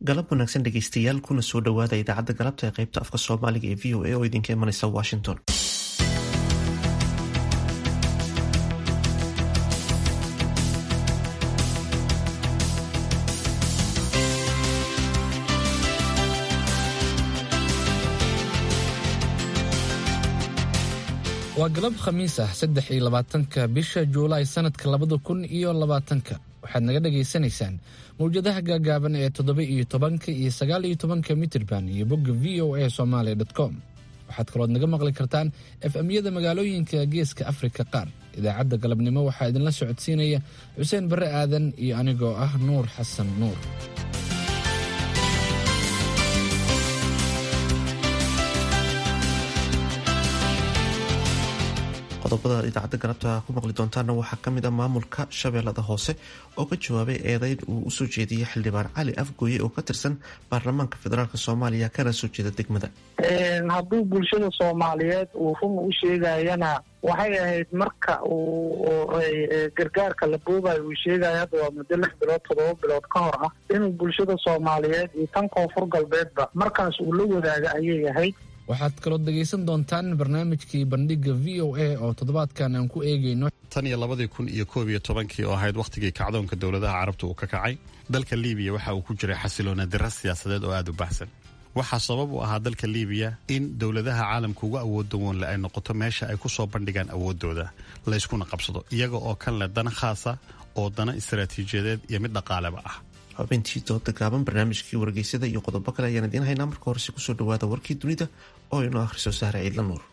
galab wanaagsan dhegeystayaal kuna soo dhowaada idaacadda galabta ee qaybta afka soomaaliga ee v o a oo idinka imanaysa washington waa galab khamiis ah saddex iyo labaatanka bisha juulaay sanadka labada kun iyo labaatanka waxaad naga dhagaysanaysaan mawjadaha gaagaaban ee toddoba iyo tobanka iyo sagaal iyo tobanka mitirban iyo bogga v o a somalia com waxaad kalood naga maqli kartaan efemyada magaalooyinka geeska afrika qaar idaacadda galabnimo waxaa idinla socodsiinaya xuseen barre aadan iyo anigoo ah nuur xasan nuur qodobada idaacadda galabta ku maqli doontaana waxaa kamid ah maamulka shabeellada hoose oo ka jawaabay eedeyn uu usoo jeediyey xildhibaan cali afgooye oo ka tirsan baarlamaanka federaalk soomaaliya kana soo jeeda degmada hadduu bulshada soomaaliyeed uu run u sheegayana waxay ahayd marka uu gargaarka la boobayo uu sheegayo hadda waa muddo lix bilood toddoba bilood ka hor ah inuu bulshada soomaaliyeed iyo tan koonfur galbeedba markaas uu la wadaaga ayay ahayd waxaad kaloo dhegaysan doontaan barnaamijkii bandhiga v o a oo toddobaadkan aan ku eegayno tan iyo labadii kun iyo koob iyo tobankii oo ahayd wakhtigii kacdoonka dowladaha carabta uu ka kacay dalka liibiya waxa uu ku jiray xasiloona dira siyaasadeed oo aad u baxsan waxaa sabab u ahaa dalka liibiya in dowladaha caalamka uga awoodda woonle ay noqoto meesha ay ku soo bandhigaan awooddooda layskuna qabsado iyaga oo kan leh dana khaasa oo dana istaraatiijiyadeed iyo mid dhaqaaleba ah xubintii dooda gaaban barnaamijkii wargeysada iyo qodobo kale ayaan idiin haynaa marka horese kusoo dhawaada warkii dunida oo inoo akhriso sahre ciidla nuur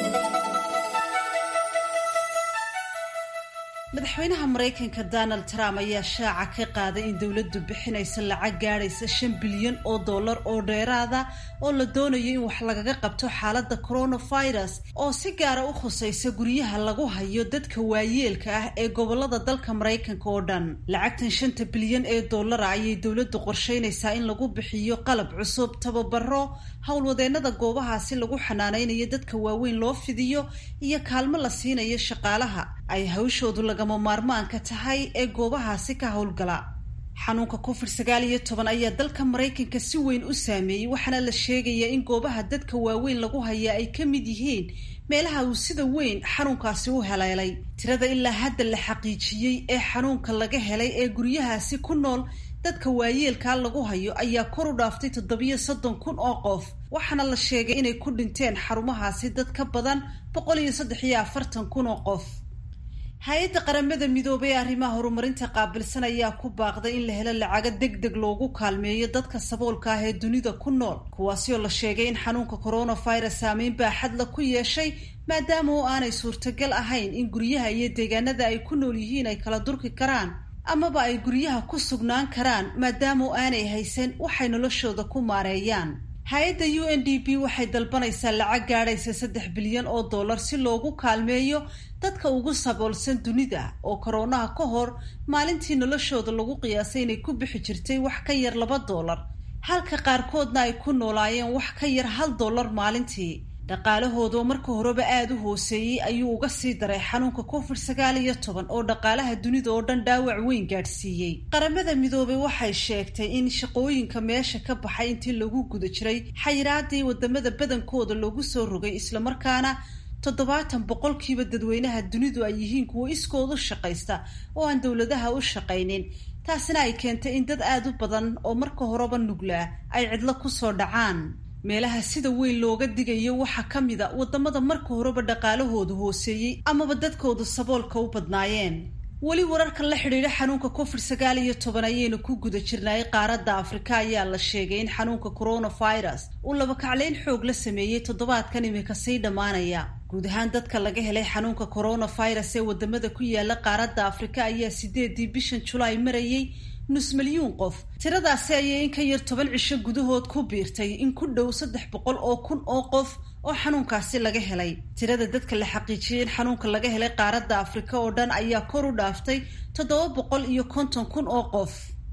madaxweynaha maraykanka donald trump ayaa shaaca ka qaaday in dowladdu bixinaysa lacag gaadhaysa shan bilyan oo dollar oo dheeraada oo la doonayo in wax lagaga qabto xaaladda coronavirus oo si gaara u khusaysa guryaha lagu hayo dadka waayeelka ah ee gobolada dalka maraykanka oo dhan lacagtan shanta bilyan ee dollara ayay dowladdu qorsheynaysaa in lagu bixiyo qalab cusub tababaro howlwadeennada goobahaasi lagu xanaanaynayo dadka waaweyn loo fidiyo iyo kaalmo la siinayo shaqaalaha ay hawshoodu lagama maarmaanka tahay ee goobahaasi ka howlgala xanuunka covid sagaal iyo toban ayaa dalka maraykanka si weyn u saameeyey waxaana la sheegayaa in goobaha dadka waaweyn lagu hayaa ay ka mid yihiin meelaha uu sida weyn xanuunkaasi u haleelay tirada ilaa hadda la xaqiijiyey ee xanuunka laga helay ee guryahaasi ku nool dadka waayeelkaa lagu hayo ayaa kor u dhaaftay toddobiyo soddon kun oo qof waxaana la sheegay inay ku dhinteen xarumahaasi dad ka badan boqol iyo saddex iyo afartan kun oo qof hay-adda qaramada midoobay ee arrimaha horumarinta qaabilsan ayaa ku baaqday in la helo lacago deg deg loogu kaalmeeyo dadka saboolka ah ee dunida ku nool kuwaasi oo la sheegay in xanuunka coronavirus saameyn baaxadla ku yeeshay maadaama oo aanay suurtagal ahayn in guryaha iyo deegaanada ay ku nool yihiin ay kala durki karaan amaba ay guryaha ku sugnaan karaan maadaama oo aanay haysan waxay noloshooda ku maareeyaan hay-adda u n d p waxay dalbanaysaa lacag gaadhaysa saddex bilyan oo dollar si loogu kaalmeeyo dadka ugu saboolsan dunida oo koroonaha ka hor maalintii noloshooda lagu qiyaasay inay ku bixi jirtay wax ka yar laba dollar halka qaarkoodna ay ku noolaayeen wax ka yar hal dollar maalintii dhaqaalahoodoo marka horeba aada u hooseeyey ayuu uga sii daray xanuunka covid sagaal iyo toban oo dhaqaalaha dunida oo dhan dhaawac weyn gaadhsiiyey qaramada midoobay waxay sheegtay in shaqooyinka meesha ka baxay intii lagu guda jiray xayiraadii wadamada badankooda loogu soo rogay islamarkaana toddobaatan boqolkiiba dadweynaha dunidu ay yihiin kuwo iskood u shaqaysta oo aan dowladaha u shaqaynin taasina ay keentay in dad aada u badan oo marka horeba nuglaa ay cidlo kusoo dhacaan meelaha sida weyn looga digayo waxaa ka mid a wadamada marka horeba dhaqaalahoodu hooseeyey amaba dadkoodu saboolka u badnaayeen weli wararka la xidhiidha xanuunka covid sagaal iyo toban ayaynu ku guda jirnay qaaradda afrika ayaa la sheegay in xanuunka coronavirus uu labakacleyn xoog la sameeyey toddobaadkan imika sii dhammaanaya guud ahaan dadka laga helay xanuunka coronavirus ee wadamada ku yaala qaaradda afrika ayaa sideedii bishan julaay marayay nus milyuun qof tiradaasi ayay in ka yar toban cisho gudahood ku biirtay in ku dhow saddex boqol oo kun oo qof oo xanuunkaasi laga helay tirada dadka la xaqiijiyey in xanuunka laga helay qaaradda afrika oo dhan ayaa kor u dhaaftay toddoba boqol iyo konton kun oo qof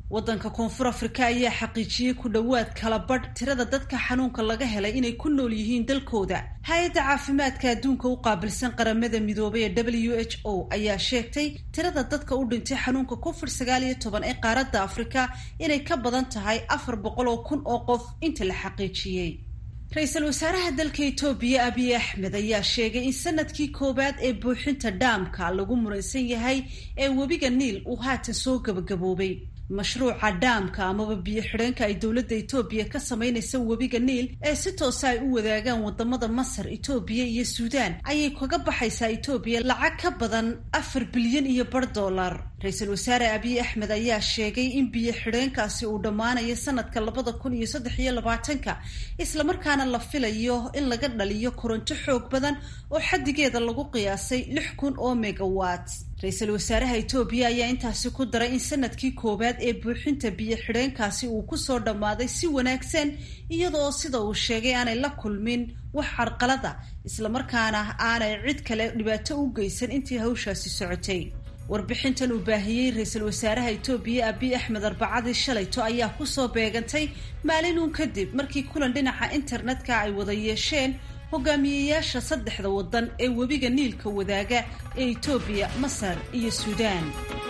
waddanka koonfur afrika ayaa xaqiijiyey ku dhowaad kala badh tirada dadka xanuunka laga helay inay ku nool yihiin dalkooda hay-adda caafimaadka adduunka u qaabilsan qaramada midoobay ee w h o ayaa sheegtay tirada dadka u dhintay xanuunka covid sagaal iyo toban ee qaaradda afrika inay ka badan tahay afar boqol oo kun oo qof inta la xaqiijiyey ra-iisul wasaaraha dalka etoobiya abiy axmed ayaa sheegay in sanadkii koowaad ee buuxinta dhaamka lagu muransan yahay ee webiga niil uu haatan soo gabagaboobay mashruuca dhaamka amaba biyo xidheenka ay dowladda etoobiya ka samaynaysa webiga niil ee si toosa ay u wadaagaan wadamada masar etoobiya iyo suudaan ayay kaga baxaysaa etoobiya lacag ka badan afar bilyan iyo bar dollar ra-iisul wasaare abiy axmed ayaa sheegay in biyo xidheenkaasi uu dhammaanayo sanadka labada kun iyo saddex iyo labaatanka islamarkaana la filayo in laga dhaliyo koronto xoog badan oo xaddigeeda lagu qiyaasay lix kun oo megawatt ra-iisul wasaaraha etoobiya ayaa intaasi ku daray in sanadkii koowaad ee buuxinta biyo xidheenkaasi uu kusoo dhammaaday si wanaagsan iyadaoo sida uu sheegay aanay la kulmin wax carqalada islamarkaana aanay cid kale dhibaato u geysan intii hawshaasi socotay warbixintan uu baahiyey ra-iisul wasaaraha etoobiya abiy axmed arbacadii shalayto ayaa kusoo beegantay maalin uun kadib markii kulan dhinaca internetka ay wada yeesheen hogaamiyeyaasha saddexda waddan ee webiga niilka wadaaga ee etoobiya masar iyo suudaan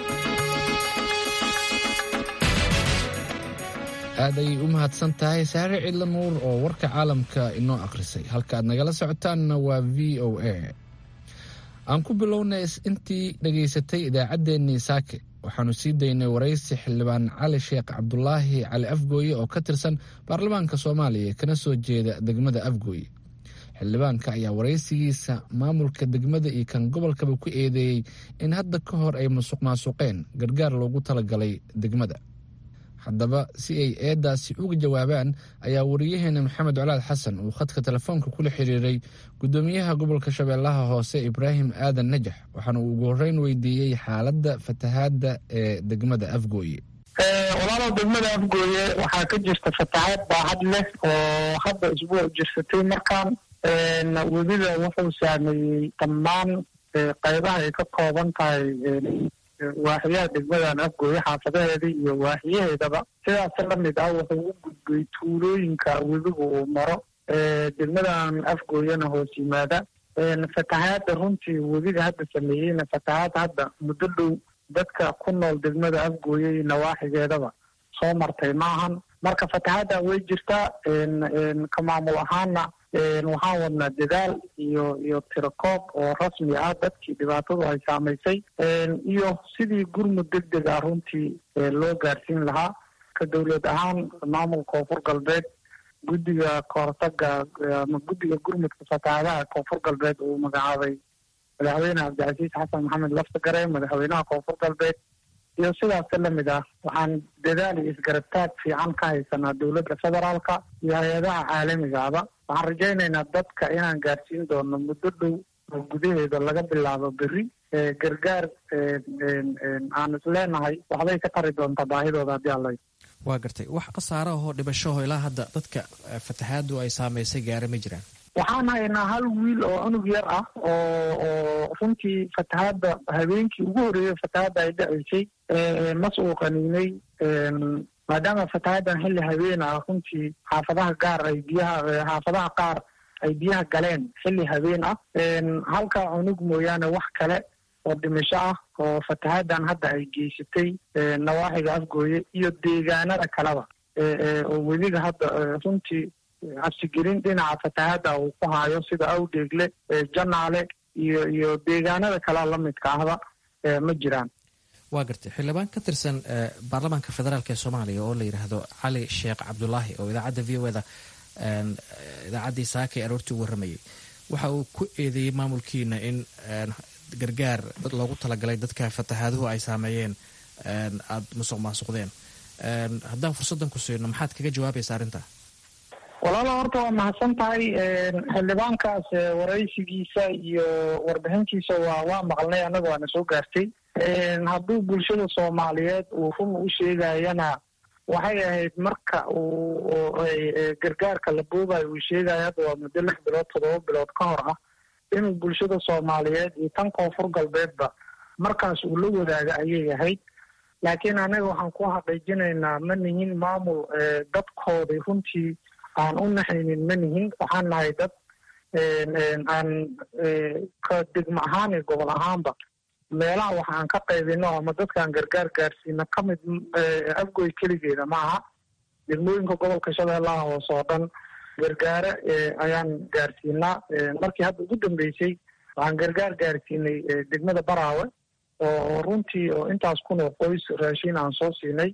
aad ayay u mahadsan tahay saare cidla nuur oo warka caalamka inoo akhrisay halka aad nagala socotaanna waa v o a aan ku bilownay intii dhegaysatay idaacaddeenii saake waxaanu sii daynay waraysi xildhibaan cali sheekh cabdulaahi cali afgooye oo ka tirsan baarlamaanka soomaaliya kana soo jeeda degmada afgooye xildhibaanka ayaa waraysigiisa maamulka degmada iyo kan gobolkaba ku eedeeyey in hadda ka hor ay musuq maasuqeen gargaar loogu talagalay degmada haddaba si ay eedaasi uga jawaabaan ayaa wariyaheena maxamed colaad xasan uu khadka telefoonka kula xiriiray gudoomiyaha gobolka shabeellaha hoose ibraahim aadan najax waxaana uu ugu horreyn weydiiyey xaaladda fatahaadda ee degmada afgooye walaalow degmada afgooye waxaa ka jirta fatahaad baahad leh oo hadda isbuuc jirsatay markaan webiga wuxuu saameeyey dhammaan qaybaha ay ka kooban tahay waaxiyaha degmadan afgooye xaafadaheeda iyo waaxiyaheedaba sidaas la mid ah wuxuu u gudbay tuulooyinka webiga uu maro degmadan afgooyena hoos yimaada fatahaadda runtii webiga hadda sameeyeyna fatahaad hadda muddo dhow dadka ku nool degmada afgooye iyo nawaaxigeedaba soo martay maahan marka fatahaaddan way jirtaa ka maamul ahaana waxaan wadnaa dadaal iyo iyo tirakoob oo rasmi ah dadkii dhibaatadu ay saamaysay iyo sidii gurmud deg deg ah runtii loo gaarsiin lahaa ka dowlad ahaan maamulka koonfur galbeed guddiga kahortaga ama guddiga gurmudka fatahaadaha koonfur galbeed uu magacaabay madaxweyne cabdicasiis xasan maxamed laftagare madaxweynaha koonfur galbeed iyo sidaas la mid ah waxaan dadaal iyo isgarabtaag fiican ka haysanaa dowladda federaalka iyo hay-adaha caalamigaaba waxaan rajaynaynaa dadka inaan gaarsiin doono muddo dhow oo gudaheeda laga bilaabo berri gargaar aan isleenahay waxbay ka tari doontaa baahidooda haddii alla waa gartay wax khasaaro ahoo dhibashaho ilaa hadda dadka fatahaadu ay saamaysay gaara ma jiraan waxaan haynaa hal wiil oo cunug yar ah oo oo runtii fatahaadda habeenkii ugu horreeyey fatahaadda ay dhaceysay mas uu qaniinay maadaama fatahaaddan xilli habeen ah runtii xaafadaha gaar ay biyaha xaafadaha qaar ay biyaha galeen xilli habeen ah halkaa cunug mooyaane wax kale oo dhimisho ah oo fatahaaddan hadda ay geysatay nawaaxiga afgooye iyo deegaanada kaleba oo webiga hadda runtii cabsigelin dhinaca fatahaadda uu ku haayo sida awdheegle janaale iyo iyo deegaanada kale lamidka ahba ma jiraan waa gartay xildhibaan ka tirsan baarlamaanka federaalk ee soomaaliya oo la yidhaahdo cali sheekh cabdulaahi oo idaacadda v o eda idaacaddii saaka ee aroortii u warramayay waxa uu ku eedeeyey maamulkiina in gargaar loogu talagalay dadka fatahaaduhu ay saameeyeen aada musuq maasuqdeen haddaan fursaddan ku siino maxaad kaga jawaabaysa arrintaa walaalo horta waa mahadsan tahay xildhibaankaas waraysigiisa iyo warbixintiisa waa waa maqalnay annaga waana soo gaartay hadduu bulshada soomaaliyeed uu run u sheegayana waxay ahayd marka uu gargaarka la boobayo uu sheegayo hadda waa muddo lix bilood toddoba bilood ka hor ah inuu bulshada soomaaliyeed iyo tan koonfur galbeedba markaas uu la wadaaga ayay ahayd laakiin anaga waxaan ku xaqiijinaynaa ma nihin maamul dadkoodii runtii aan u naxaynin ma nihin waxaan nahay dad aan ka degmo ahaan iyo gobol ahaanba meelaha wax aan ka qaybino ama dadkaan gargaar gaarsiino ka mid afgoy keligeeda ma aha degmooyinka gobolka shabeellaha hoose oo dhan gargaare ayaan gaarsiinaa markii hadda ugu dambeysay waxaan gargaar gaarsiinay degmada baraawe oo runtii oo intaas kun oo qoys raashin aan soo siinay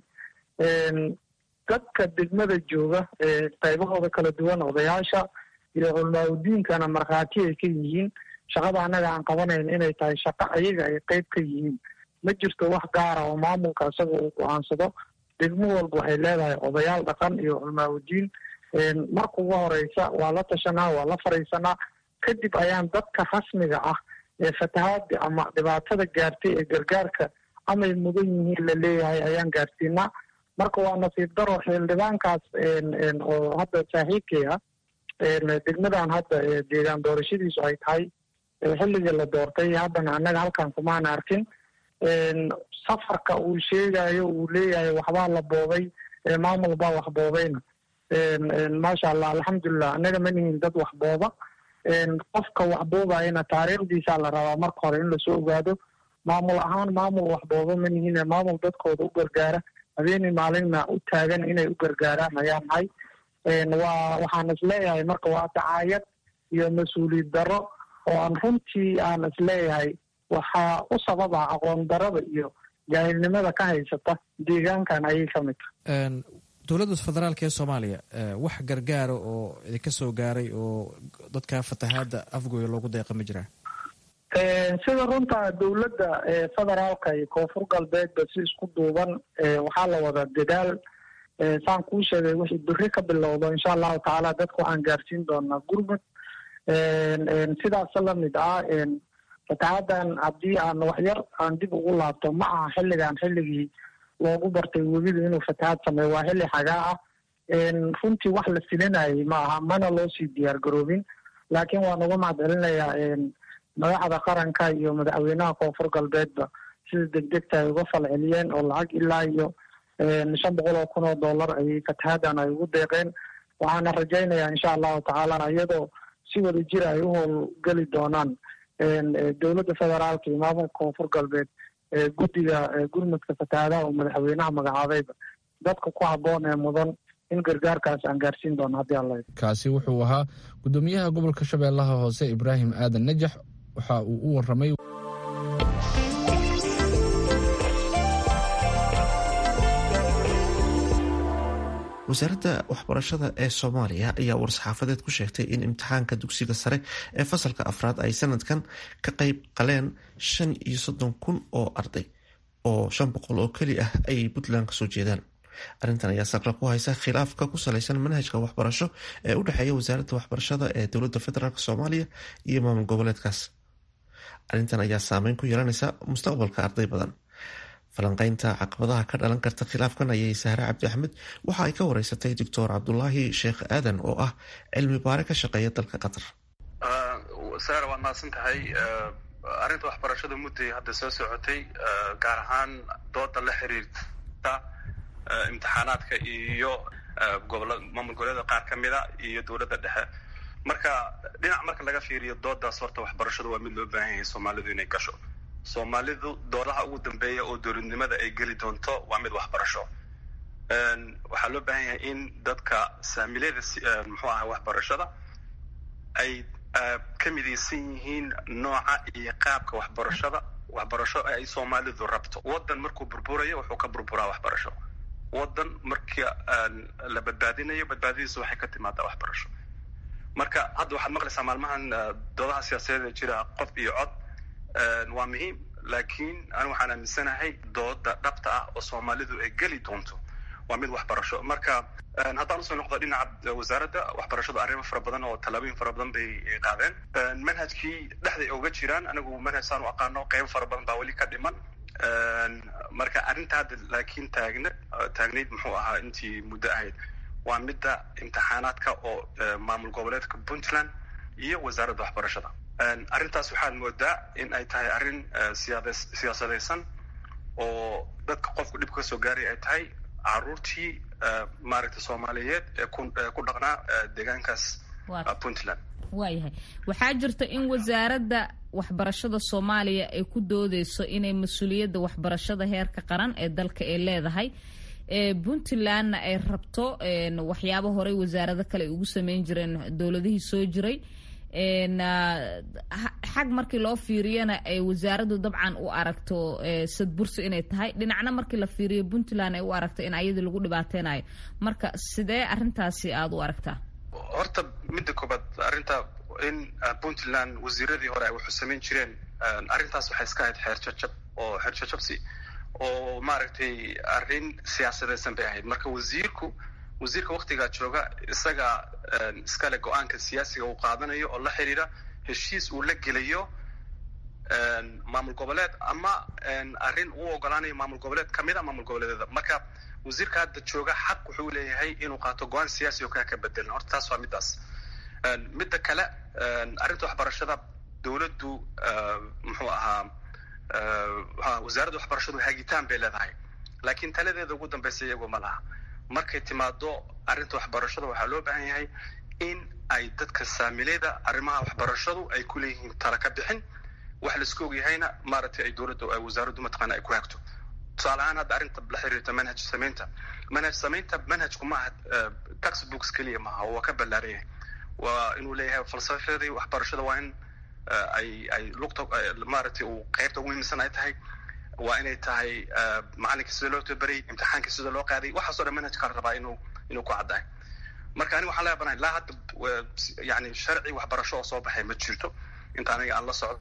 dadka degmada jooga qaybahooda kala duwan odayaasha iyo culmaaudiinkana markhaati ay ka yihiin shaqada annaga aan qabanayn inay tahay shaqo ayaga ay qayb ka yihiin ma jirto wax gaara oo maamulka isaga uu go-aansado degmo walba waxay leedahay odayaal dhaqan iyo culmaaudiin marka ugu horeysa waa la tashanaa waa la fariisanaa kadib ayaan dadka rasmiga ah ee fatahaada ama dhibaatada gaartay ee gargaarka amay mudan yihiin la leeyahay ayaan gaarsiinaa marka waa nasiib daro xildhibaankaas oo hadda saaxiibkay ah degmadan hadda deegaan doorashadiisu ay tahay xilligii la doortay haddana annaga halkan kumaana arkin safarka uu sheegayo uu leeyahay waxbaa la boobay maamul baa wax boobayna maasha allah alxamdulilah annaga ma nihin dad wax booba qofka wax boobayana taariikhdiisaa la rabaa marka hore in lasoo ogaado maamul ahaan maamul wax booba ma nihin maamul dadkooda u gargaara habeenii maalinna u taagan inay u gargaaraan ayaan nahay waa waxaan isleeyahay marka waa dacaayad iyo mas-uuliyad darro oo aan runtii aan isleeyahay waxaa u sababa aqoon darada iyo jaahilnimada ka haysata deegaankan ayay ka mid tahay dowladda federaalk ee soomaaliya wax gargaara oo idinka soo gaaray oo dadka fatahaada afgooya loogu deeqa ma jiraa sida runta dowladda federaalka iyo koonfur galbeedba si isku duuban waxaa la wada dadaal saan kuu sheegay wixii beri ka bilowdo insha allahu tacaala dadka waxaan gaarsiin doonaa gurmud sidaas lamid ah fatahadan haddii aan waxyar aan dib ugu laabto ma aha xilligan xilligii loogu bartay webidu inuu fatahaad sameeyo waa xilli xagaa ah runtii wax la filinayay ma aha mana loo sii diyaar garoobin laakiin waan uga mahad celinayaa madaxda qaranka iyo madaxweynaha koonfur galbeedba sida degdegta ay uga falceliyeen oo lacag ilaa iyo shan boqol oo kun oo dollar ayay fatahadan ay ugu deeqeen waxaana rajaynayaa insha allahu tacaala iyadoo si wada jira ay u howlgeli doonaan dowladda federaalka iyo maamulka koonfur galbeed guddiga gurmudka fatahaadaha oo madaxweynaha magacaabayba dadka ku habboon ee mudan in gargaarkaas aan gaarsiin doono haddii alla kaasi wuxuu ahaa guddoomiyaha gobolka shabeellaha hoose ibraahim aadan najax waxa uu u waramay wasaaradda waxbarashada ee soomaaliya ayaa war-saxaafadeed ku sheegtay in imtixaanka dugsiga sare ee fasalka afraad ay sanadkan ka qayb qaleen shan iyo soddon kun oo arday oo shan boqol oo keli ah ay puntland kasoo jeedaan arrintan ayaa saqla ku haysa khilaafka ku salaysan manhajka waxbarasho ee u dhexeeya wasaaradda waxbarashada ee dowladda federaalk soomaaliya iyo maamul goboleedkaas arrintan ayaa saameyn ku yeelanaysa mustaqbalka arday badan falanqeynta caqabadaha ka dhalan karta khilaafkan ayay sahre cabdi axmed waxa ay ka wareysatay doctor cabdulaahi sheekh aadan oo ah cilmi baare ka shaqeeya dalka qatar sahre waad mahadsan tahay arrinta waxbarashada mudday hadda soo socotay gaar ahaan dooda la xiriirta imtixaanaadka iyo gobola maamul goboleeda qaar ka mida iyo dowladda dhexe marka dhinac marka laga fiiriyo doodaas horta waxbarashadu waa mid loo baahan yahay soomaalidu inay gasho soomaalidu doodaha ugu dambeeya oo dowladnimada ay geli doonto waa mid waxbarasho waxaa loo baahan yahay in dadka saamilada muxuu aha waxbarashada ay ka midaysan yihiin nooca iyo qaabka waxbarashada waxbarasho ay soomaalidu rabto waddan markuu burburayo wuxuu ka burburaa waxbarasho waddan markii la badbaadinayo badbaadadiisa waxay ka timaadaa waxbarasho marka hadda waxaad maqlaysaa maalmahan doodaha siyaasadeed jira qof iyo cod waa muhiim laakiin anigu waxaan aaminsanahay dooda dhabta ah oo soomaalidu ay geli doonto waa mid waxbarasho marka haddaan usoo noqdo dhinaca wasaaradda waxbarashadu arrimo fara badan oo tallaabooyin fara badan bay qaadeen manhajkii dhexday oga jiraan anigu manhaj saan u aqaano qeybo fara badan baa weli ka dhiman marka arrinta hadda laakiin taagna taagnayd muxuu ahaa intii muddo ahayd waa midda imtixaanaadka oo maamul goboleedka puntland iyo wasaaradda waxbarashada arrintaas waxaad moodaa in ay tahay arrin siyaasadaysan oo dadka qofku dhibka kasoo gaaray ay tahay caruurtii maaragtay soomaaliyeed ee ku dhaqnaa deegaankaas puntland waayahay waxaa jirta in wasaaradda waxbarashada soomaaliya ay ku doodeyso inay mas-uuliyadda waxbarashada heerka qaran ee dalka ay leedahay puntlandna ay rabto waxyaabo horey wasaarado kale ay ugu sameyn jireen dowladihii soo jiray xag markii loo fiiriyana ay wasaaraddu dabcan u aragto sadbursi inay tahay dhinacna markii la fiiriyo puntland ay u aragto in ayadii lagu dhibaateynayo marka sidee arintaasi aada u aragtaa horta midda koobaad arrinta in puntland wasiiradii hore ay waxu samayn jireen arrintaas waxay iska ahayd xeer jajab oo xeer jajabsi oo maaragtay arrin siyaasadeysan bay ahayd marka wasiirku wasiirka waktigaa jooga isaga iskale go-aanka siyaasiga uu qaadanayo oo la xiriira heshiis uu la gelayo maamul goboleed ama arrin uu ogolaanayo maamul goboleed kamid a maamul goboleedyada marka wasiirka hadda jooga xaq wuxuu leeyahay inuu qaato go-aan siyaasi oo kaa ka bedelan horta taas waa middaas midda kale arrinta waxbarashada dowladdu muxuu ahaa wasaaradda waxbarashadu hagitaan bay leedahay laakiin taladeeda ugu dambaysa iyagu ma laha markay timaado arrinta waxbarashada waxaa loo baahan yahay in ay dadka saamileyda arrimaha waxbarashadu ay ku leeyihiin tala ka bixin wax laisku ogyahayna maaragtay ay dowladda wasaaraddu mataqaana ay ku hagto tusaale ahaan hadda arrinta la xiriirta manhaj samaynta manhaj samaynta manhajku maaha textbooks keliya maaha waa ka ballaaran yahay waa inuu leeyahay falsafadii waxbarashada waa in ay ay lugta maaragtay uu qaybta ugu muhiimsan ay tahay waa inay tahay macalinka sida loo tabaray imtixaanka sida loo qaaday waxaasoo dhan manhajka la rabaa inuu inuu ku caddahay marka aniga waxaan leebanahay ilaa hadda yani sharci waxbarasho oo soo baxay ma jirto inta aniga aan la socdo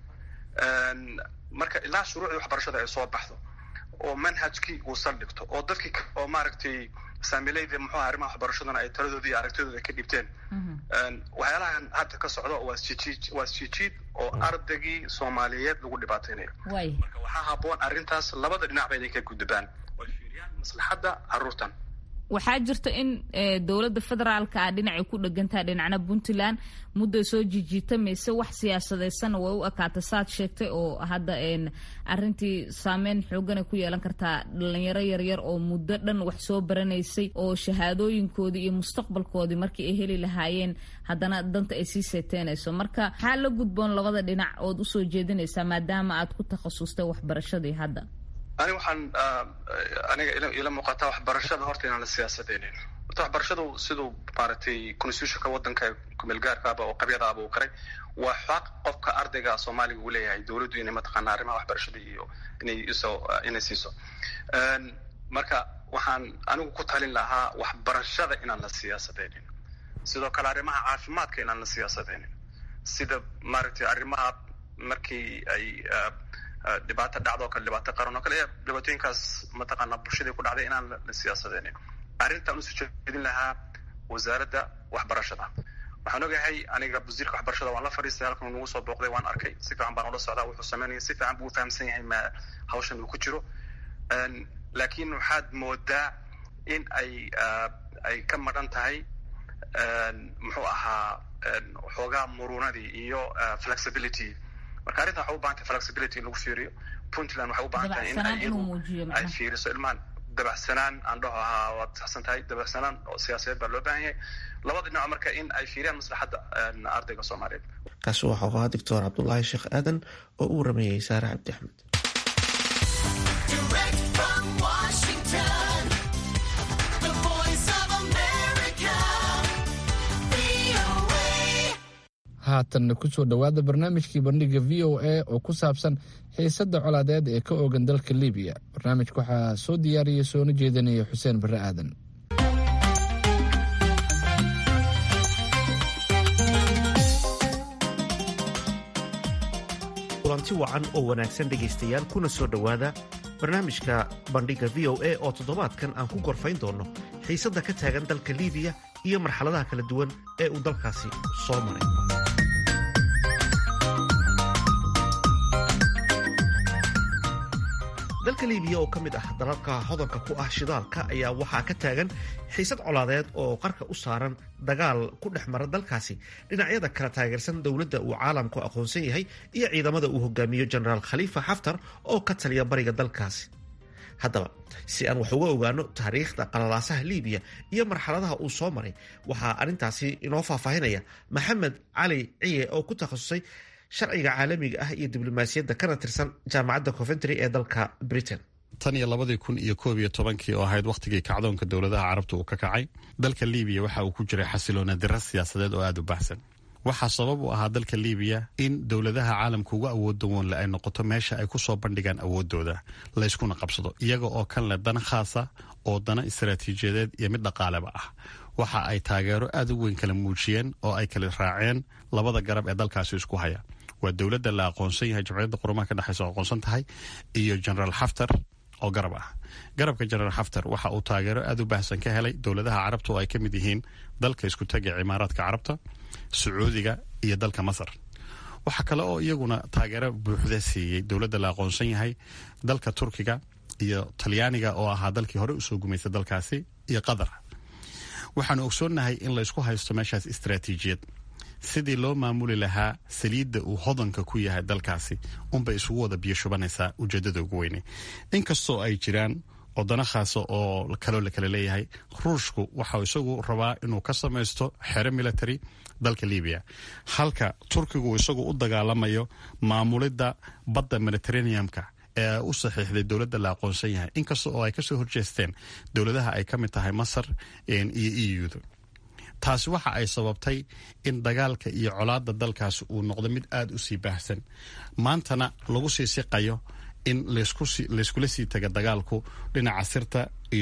marka ilaa shuruucdii waxbarashada ay soo baxdo oo manhajkii uu saldhigto oo dadkii oo maaragtay saamilayda muxuu aha arrimaha waxbarashadana ay taladoodii iyo aragtidooda ka dhibteen waxyaalahan hadda ka socdo waa isjijiid waa isjijiid oo ardaygii soomaaliyeed lagu dhibaateynayo marka waxaa habboon arrintaas labada dhinacba inay ka gudbaan oy fiiriyaan maslaxadda carruurtan waxaa jirta in dowladda federaalka ah dhinacay ku dhegantaha dhinacna puntland mudday soo jijiitamaysa wax siyaasadeysanna way u ekaata saad sheegtay oo hadda arintii saameyn xooganay ku yeelan kartaa dhalinyaro yaryar oo muddo dhan wax soo baranaysay oo shahaadooyinkoodii iyo mustaqbalkoodii markii ay heli lahaayeen haddana danta ay sii seeteenayso marka maxaa la gudboon labada dhinac ood usoo jeedinaysaa maadaama aad ku takhasustay waxbarashadii hadda ani waxaan aniga ila muuqataa waxbarashada horta inaan la siyaasadeynin horta waxbarashadu siduu maaragtay constitutionka waddanka kumeelgaarkaaba oo qabyadaaba uu qaray waa xaq qofka ardayga soomaaliga uu leeyahay dowladdu inay mataqaana arrimaha waxbarashada iyo inay iso inay siiso marka waxaan anigu ku talin lahaa waxbarashada inaan la siyaasadeynin sidoo kale arrimaha caafimaadka inaan la siyaasadeynin sida maaragtay arrimaha markii ay dhibaato dhacdoo kale dhibaato qaran oo kale dhibaatooyinkaas mataqaana bulshadii ku dhacday inaan la siyaasadeynin arrintaan usoo jeedin lahaa wasaaradda waxbarashada waxaan ogahay aniga wasiirka waxbarashada waan la fadhiistay halkan nagu soo booqday waan arkay si fiican baan ula socdaa wuxuu sameynaya si fiican buu fahamsan yahay ma hawshan uu ku jiro laakiin waxaad moodaa in ay ay ka madhan tahay muxuu ahaa xoogaa murunadii iyo flexibility marka arrintan waxay u bahan tahay flexibility in lagu fiiriyo puntland waxay u bahan tahay in ay iyadu ay fiiriso ilmahan dabacsanaan aan dhaho ahaa waad saxsan tahay dabacsanaan oo siyaasadeed baa loo baahan yahay labada dhinac marka in ay fiiriyaan maslaxadda ardayga soomaaliyeed kaasi waxau ahaa doctor cabdulaahi sheekh aadan oo u warameeyey saare cabdi axmed haatanna kusoo dhowaada barnaamijkii bandhiga v o a oo ku saabsan xiisadda colaadeed ee ka oogan dalka libiya barnaamijka waxaa soo diyaariyay soona jeedinaya xuseen barre aadan kulanti wacan oo wanaagsan dhegaystayaal kuna soo dhowaada barnaamijka bandhiga v o a oo toddobaadkan aan ku gorfayn doonno xiisadda ka taagan dalka libiya iyo marxaladaha kala duwan ee uu dalkaasi soo maray dalka libiya oo ka mid ah dalalka hodanka ku ah shidaalka ayaa waxaa ka taagan xiisad colaadeed oo qarka u saaran dagaal ku dhex mara dalkaasi dhinacyada kala taageersan dowladda uu caalamku aqoonsan yahay iyo ciidamada uu hogaamiyo jenaraal khaliifa xaftar oo ka taliya bariga dalkaasi haddaba si aan wax uga ogaano taariikhda qalalaasaha liibiya iyo marxaladaha uu soo maray waxaa arrintaasi inoo faahfaahinaya maxamed cali ciye oo ku takhasusay sharciga caalamiga ah iyo diblomaasiyadda kana tirsan jaamacadda coventry ee dalka britain tan iyo labadii kun iyo koob iyo tobankii oo ahayd wakhtigii kacdoonka dowladaha carabta uu ka kacay dalka liibiya waxa uu ku jiray xasiloona dira siyaasadeed oo aada u baxsan waxaa sabab u ahaa dalka liibiya in dowladaha caalamka uga awoodda woonle ay noqoto meesha ay ku soo bandhigaan awoodooda layskuna qabsado iyaga oo kan leh dana khaasa oo dana istaraatiijiyadeed iyo mid dhaqaaleba ah waxa ay taageero aada u weyn kala muujiyeen oo ay kala raaceen labada garab ee dalkaasi isku haya waa dowladda la aqoonsan yahay jamciyadda qurumaha ka dhexeysa oo aqoonsan tahay iyo generaal xaftar oo garab ah garabka generaal xaftar waxa uu taageero aada u baahsan ka helay dowladaha carabta oo ay ka mid yihiin dalka isku taga cimaaraadka carabta sacuudiga iyo dalka masar waxaa kale oo iyaguna taageero buuxda siiyey dowladda la aqoonsan yahay dalka turkiga iyo talyaaniga oo ahaa dalkii hore usoo gumaystay dalkaasi iyo qatar waxaanu ogsoonnahay in la isku haysto meeshaas istaraatiijiyad sidii loo maamuli lahaa saliidda uu hodanka ku yahay dalkaasi unbay isugu wada biyo shubanaysaa ujeedada ugu weyne inkastoo ay jiraan wadano khaasa oo kaloo la kala leeyahay ruushku waxau isagu rabaa inuu ka samaysto xero military dalka libiya halka turkigu isagu u dagaalamayo maamulidda badda mediterraneumka ee u saxiixday dowladda la aqoonsan yahay inkasta oo ay kasoo horjeesteen dowladaha ay ka mid tahay masar iyo euda taasi waxa ay sababtay in dagaalka iyo colaadda dalkaasi uu noqdo mid aada u sii baahsan maantana lagu sii siqayo in layskula sii taga dagaalku dhinaca sirta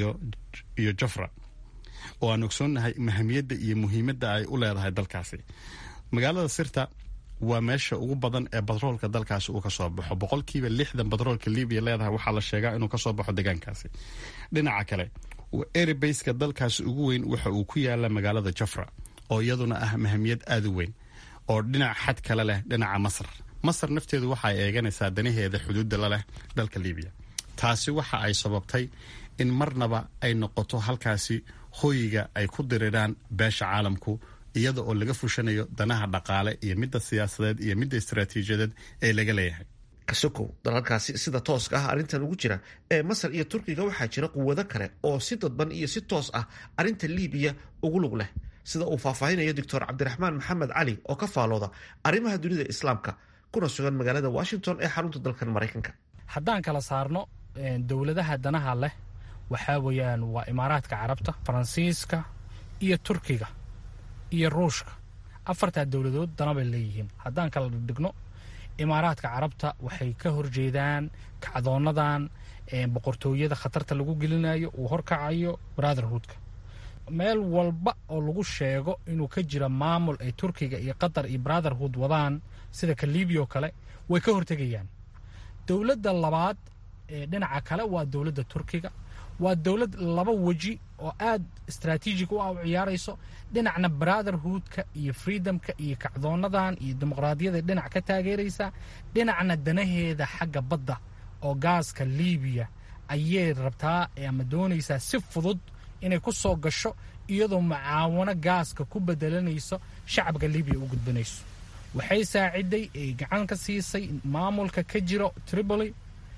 iyo jafra oo aan ogsoonnahay mahamiyadda iyo muhiimadda ay u leedahay dalkaasi magaalada sirta waa meesha ugu badan ee batroolka dalkaasi uu kasoo baxo boqolkiiba lixdan batroolka libiya leedahay waxaa la sheegaa inuu kasoo baxo deegaankaasi dhinaca kale erebeyska dalkaasi ugu weyn waxa uu ku yaala magaalada jafra oo iyaduna ah mahamiyad aada u weyn oo dhinac xad kale leh dhinaca masar masar nafteedu waxa ay eeganaysaa danaheeda xuduudda la leh dalka libiya taasi waxa ay sababtay in marnaba ay noqoto halkaasi hoyiga ay ku diriraan beesha caalamku iyada oo laga fushanayo danaha dhaqaale iyo midda siyaasadeed iyo midda istaraatiijiyadeed ee laga leeyahay kasokow dalalkaasi sida tooska ah arrintan ugu jira ee masar iyo turkiga waxaa jira quwado kale oo si dadban iyo si toos ah arrinta liibiya ugu lug leh sida uu faahfaahinayo doctor cabdiraxmaan maxamed cali oo ka faalooda arrimaha dunida islaamka kuna sugan magaalada washington ee xarunta dalkan maraykanka haddaan kala saarno dowladaha danaha leh waxaa weeyaan waa imaaraadka carabta faransiiska iyo turkiga iyo ruushka afartaa dowladood danabay leeyihiin haddaan kala dhigno imaaraadka carabta waxay ka horjeedaan kacdoonadan boqortooyada khatarta lagu gelinayo uu horkacayo brotherhoodka meel walba oo lagu sheego inuu ka jira maamul ay turkiga iyo qatar iyo brotherhood wadaan sida ka libiya oo kale way ka hortegayaan dowladda labaad ee dhinaca kale waa dowladda turkiga waa dowlad laba weji oo aad istraatiijig u ah u ciyaarayso dhinacna brotherhoodka iyo freedomka iyo kacdoonadan iyo dimuqraadiyada dhinac ka taageeraysa dhinacna danaheeda xagga badda oo gaaska libiya ayay rabtaa ama doonaysaa si fudud inay ku soo gasho iyadoo mucaawano gaaska ku bedelanayso shacabka libiya u gudbanayso waxay saaciday ay gacan ka siisay maamulka ka jiro tripoli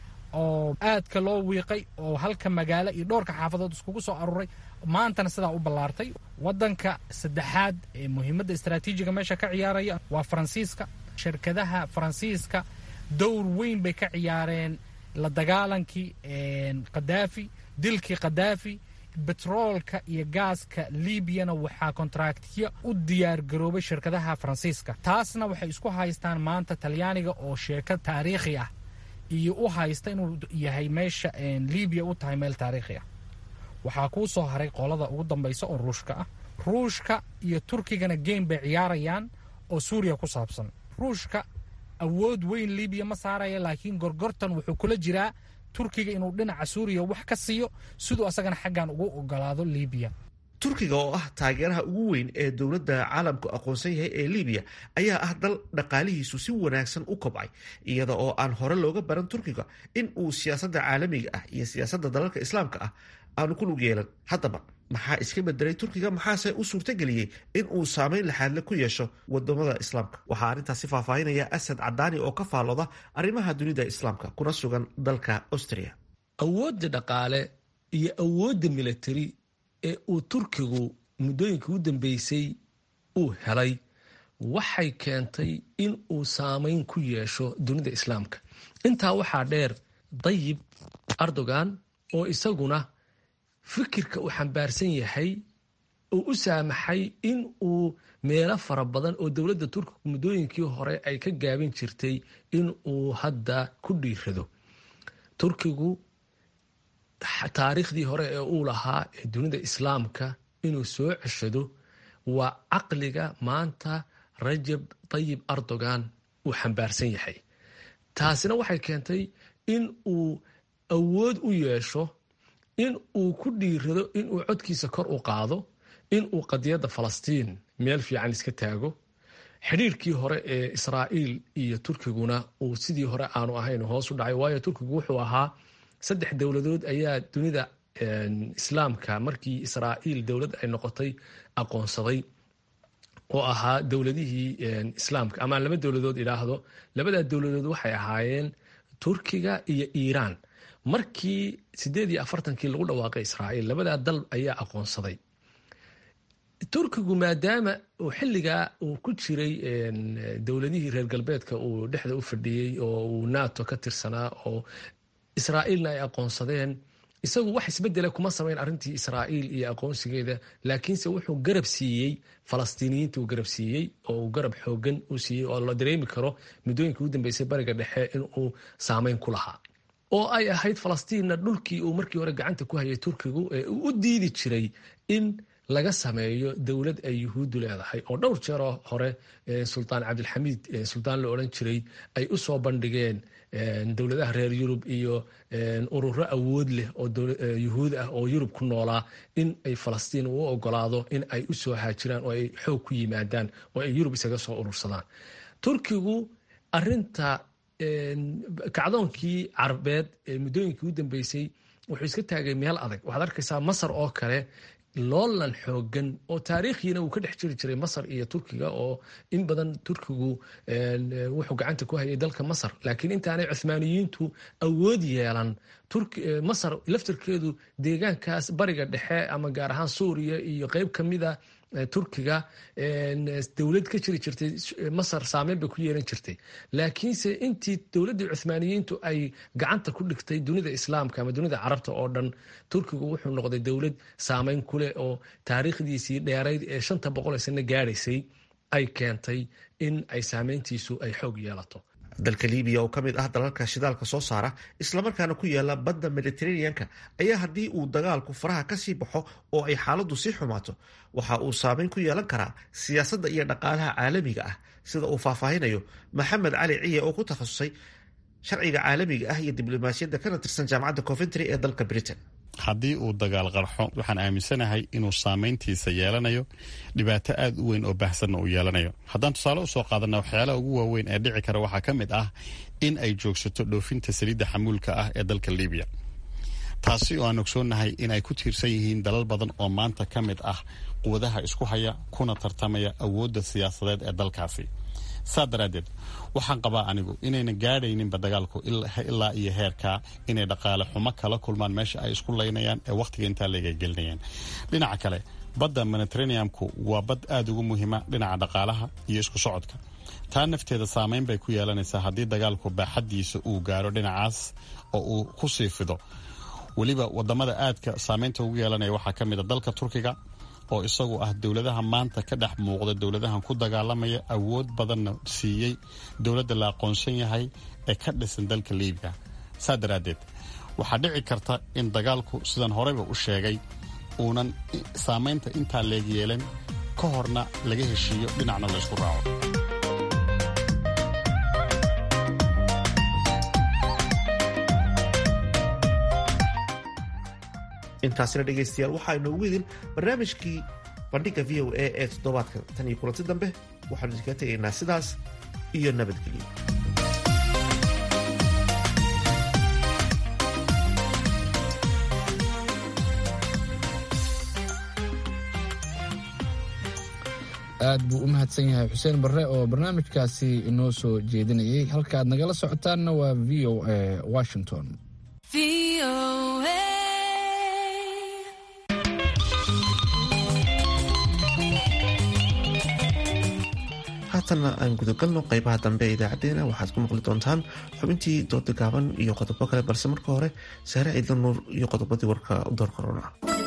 oo aadka loo wiiqay oo halka magaalo iyo dhowrka xaafadood iskugu soo aruuray maantana sidaa u ballaartay waddanka saddexaad ee muhiimadda istraatiijiga meesha ka ciyaaraya waa faransiiska shirkadaha faransiiska dowr weyn bay ka ciyaareen la dagaalankii khadaafi dilkii khadaafi betroolka iyo gaaska liibiyana waxaa kontraktiya u diyaargaroobay shirkadaha faransiiska taasna waxay isku haystaan maanta talyaaniga oo sheeko taariikhi ah iyo u haysta inuu yahay meesha libiya u tahay meel taariikhi ah waxaa kuu soo haray qolada ugu dambaysa oo ruushka ah ruushka iyo turkigana geem bay ciyaarayaan oo suuriya ku saabsan ruushka awood weyn libiya ma saaraya laakiin gorgortan wuxuu kula jiraa turkiga inuu dhinaca suuriya wax ka siiyo siduu asagana xaggan ugu ogolaado libiya turkiga oo ah taageeraha ugu weyn ee dowladda caalamku aqoonsan yahay ee libiya ayaa ah dal dhaqaalihiisu si wanaagsan u kobcay iyada oo aan hore looga baran turkiga in uu siyaasadda caalamiga ah iyo siyaasadda dalalka islaamka ah aanu ku lug yeelan haddaba maxaa iska bedelay turkiga maxaase u suurtageliyey in uu saameyn laxaadle ku yeesho wadamada islaamka waxaa arrintaasi faahfaahinaya asad cadaani oo ka faalooda arrimaha dunida islaamka kuna sugan dalka austria awoodda dhaqaale iyo awoodda military ee uu turkigu muddooyinka u dambeysay uu helay waxay keentay in uu saameyn ku yeesho dunida islaamka intaa waxaa dheer dayib erdogan oo isaguna fikirka uu xambaarsan yahay uu u saamaxay in uu meelo fara badan oo dowladda turkigu muddooyinkii hore ay ka gaabin jirtay in uu hadda ku dhiirado turkigu taariikhdii hore ee uu lahaa ee dunida islaamka inuu soo ceshado waa caqliga maanta rajab tayib erdogan uu xambaarsan yahay taasina waxay keentay in uu awood u yeesho in uu ku dhiirado inuu codkiisa kor u qaado in uu qadiyadda falastiin meel fiican iska taago xidhiirkii hore ee israa'iil iyo turkiguna uu sidii hore aanu ahayn hoos u dhacay waayo turkigu wuxuu ahaa saddex dowladood ayaa dunida islaamka markii israa'iil dowlad ay noqotay aqoonsaday oo ahaa dowladihii islaamka ama laba dowladood idhaahdo labadaa dowladood waxay ahaayeen turkiga iyo iiraan markii sideed iyo afartankii lagu dhawaaqay israa'iil labadaa dal ayaa aqoonsaday turkigu maadaama uu xilligaa uu ku jiray dowladihii reer galbeedka uu dhexda u fadhiyey oo uu nato ka tirsanaa oo israa'iilna ay aqoonsadeen isagu wax isbedela kuma samayn arrintii israa'iil iyo aqoonsigeeda laakiinse wuxuu garab siiyey falastiiniyiinta uu garab siiyey oo uu garab xoogan u siiyey oo la dareemi karo muddooyinkii u dambeysay bariga dhexe inuu saameyn ku lahaa oo ay ahayd falastiinna dhulkii uu markii hore gacanta ku hayay turkigu ee uu u diidi jiray in laga sameeyo dowlad ay yuhuuddu leedahay oo dhowr jeeroo hore sultaan cabdilxamiid sultaan la odhan jiray ay u soo bandhigeen dowladaha reer yurub iyo ururo awood leh oo yuhuud ah oo yurub ku noolaa in ay falastiin u ogolaado in ay u soo haajiraan oo ay xoog ku yimaadaan oo ay yurub isaga soo urursadaan turkigu arinta kacdoonkii carabeed ee muddooyinkii u dambeysay wuxuu iska taagay meel adag waxaad arkaysaa masar oo kale loolan xoogan oo taariikhiina uu ka dhex jiri jiray masar iyo turkiga oo in badan turkigu wuxuu gacanta ku hayay dalka masar laakiin intaanay cuhmaaniyiintu awood yeelan masar laftirkeedu deegaankaas bariga dhexe ama gaar ahaan suuriya iyo qeyb kamida turkiga dowlad ka jiri jirtay masar saameyn bay ku yeelan jirtay laakiinse intii dowladdii cuhmaaniyiintu ay gacanta ku dhigtay dunida islaamka ama dunida carabta oo dhan turkigu wuxuu noqday dowlad saameyn kuleh oo taariikhdiisii dheerayd ee shanta boqol ee sano gaadhaysay ay keentay in ay saameyntiisu ay xoog yeelato dalka libiya oo ka mid ah dalalka shidaalka soo saara islamarkaana ku yaala badda mediteraneanka ayaa haddii uu dagaalku faraha kasii baxo oo ay xaaladdu sii xumaato waxa uu saameyn ku yeelan karaa siyaasadda iyo dhaqaalaha caalamiga ah sida uu faahfaahinayo maxamed cali ciye oo ku takhasusay sharciga caalamiga ah iyo diblomaasiyadda kana tirsan jaamacadda coventry ee dalka britain haddii uu dagaal qarxo waxaan aaminsanahay inuu saameyntiisa yeelanayo dhibaato aad u weyn oo baahsanna uu yeelanayo haddaan tusaale usoo qaadana waxyaalaha ugu waaweyn ee dhici kara waxaa ka mid ah in ay joogsato dhoofinta saliidda xamuulka ah ee dalka libiya taasi oo aan ogsoonnahay in ay ku tiirsan yihiin dalal badan oo maanta ka mid ah quwadaha isku haya kuna tartamaya awoodda siyaasadeed ee dalkaasi saa daraaddeed waxaan qabaa anigu inayna gaadhayninba dagaalku ilaa iyo heerkaa inay dhaqaale xumo kala kulmaan meesha ay isku laynayaan ee wakhtiga intaa layga gelinayaan dhinaca kale badda mediteraneamku waa bad aada ugu muhiima dhinaca dhaqaalaha iyo isku socodka taa nafteeda saameyn bay ku yeelanaysaa haddii dagaalku baaxaddiisa uu gaaro dhinacaas oo uu ku sii fido weliba wadamada aadka saameynta ugu yeelanaya waxaa ka mid a dalka turkiga oo isagu ah dowladaha maanta ka dhex muuqda dowladahan ku dagaalamaya awood badanna siiyey dowladda la aqoonsan yahay ee ka dhisan dalka libiya saa daraaddeed waxaa dhici karta in dagaalku sidan horeyba u sheegay uunan saamaynta intaa leeg yeelan ka horna laga heshiiyo dhinacna laysku raaco intaasina dhegaystayaal waxaa inoogu idin barnaamijkii bandhigga v o a ee toddobaadka tan iyo kulanti dambe waxaanu idinkaga tegaynaa sidaas iyo nabadgelyo aad buu u mahadsan yahay xuseen barre oo barnaamijkaasi inoo soo jeedinayay halka aad nagala socotaanna waa v o a washington haatanna aan gudagalno qeybaha dambe ee idaacadeena waxaad ku maqli doontaan xubintii dooda gaaban iyo qodobo kale balse marka hore saare ciidla nuur iyo qodobadii warka door korona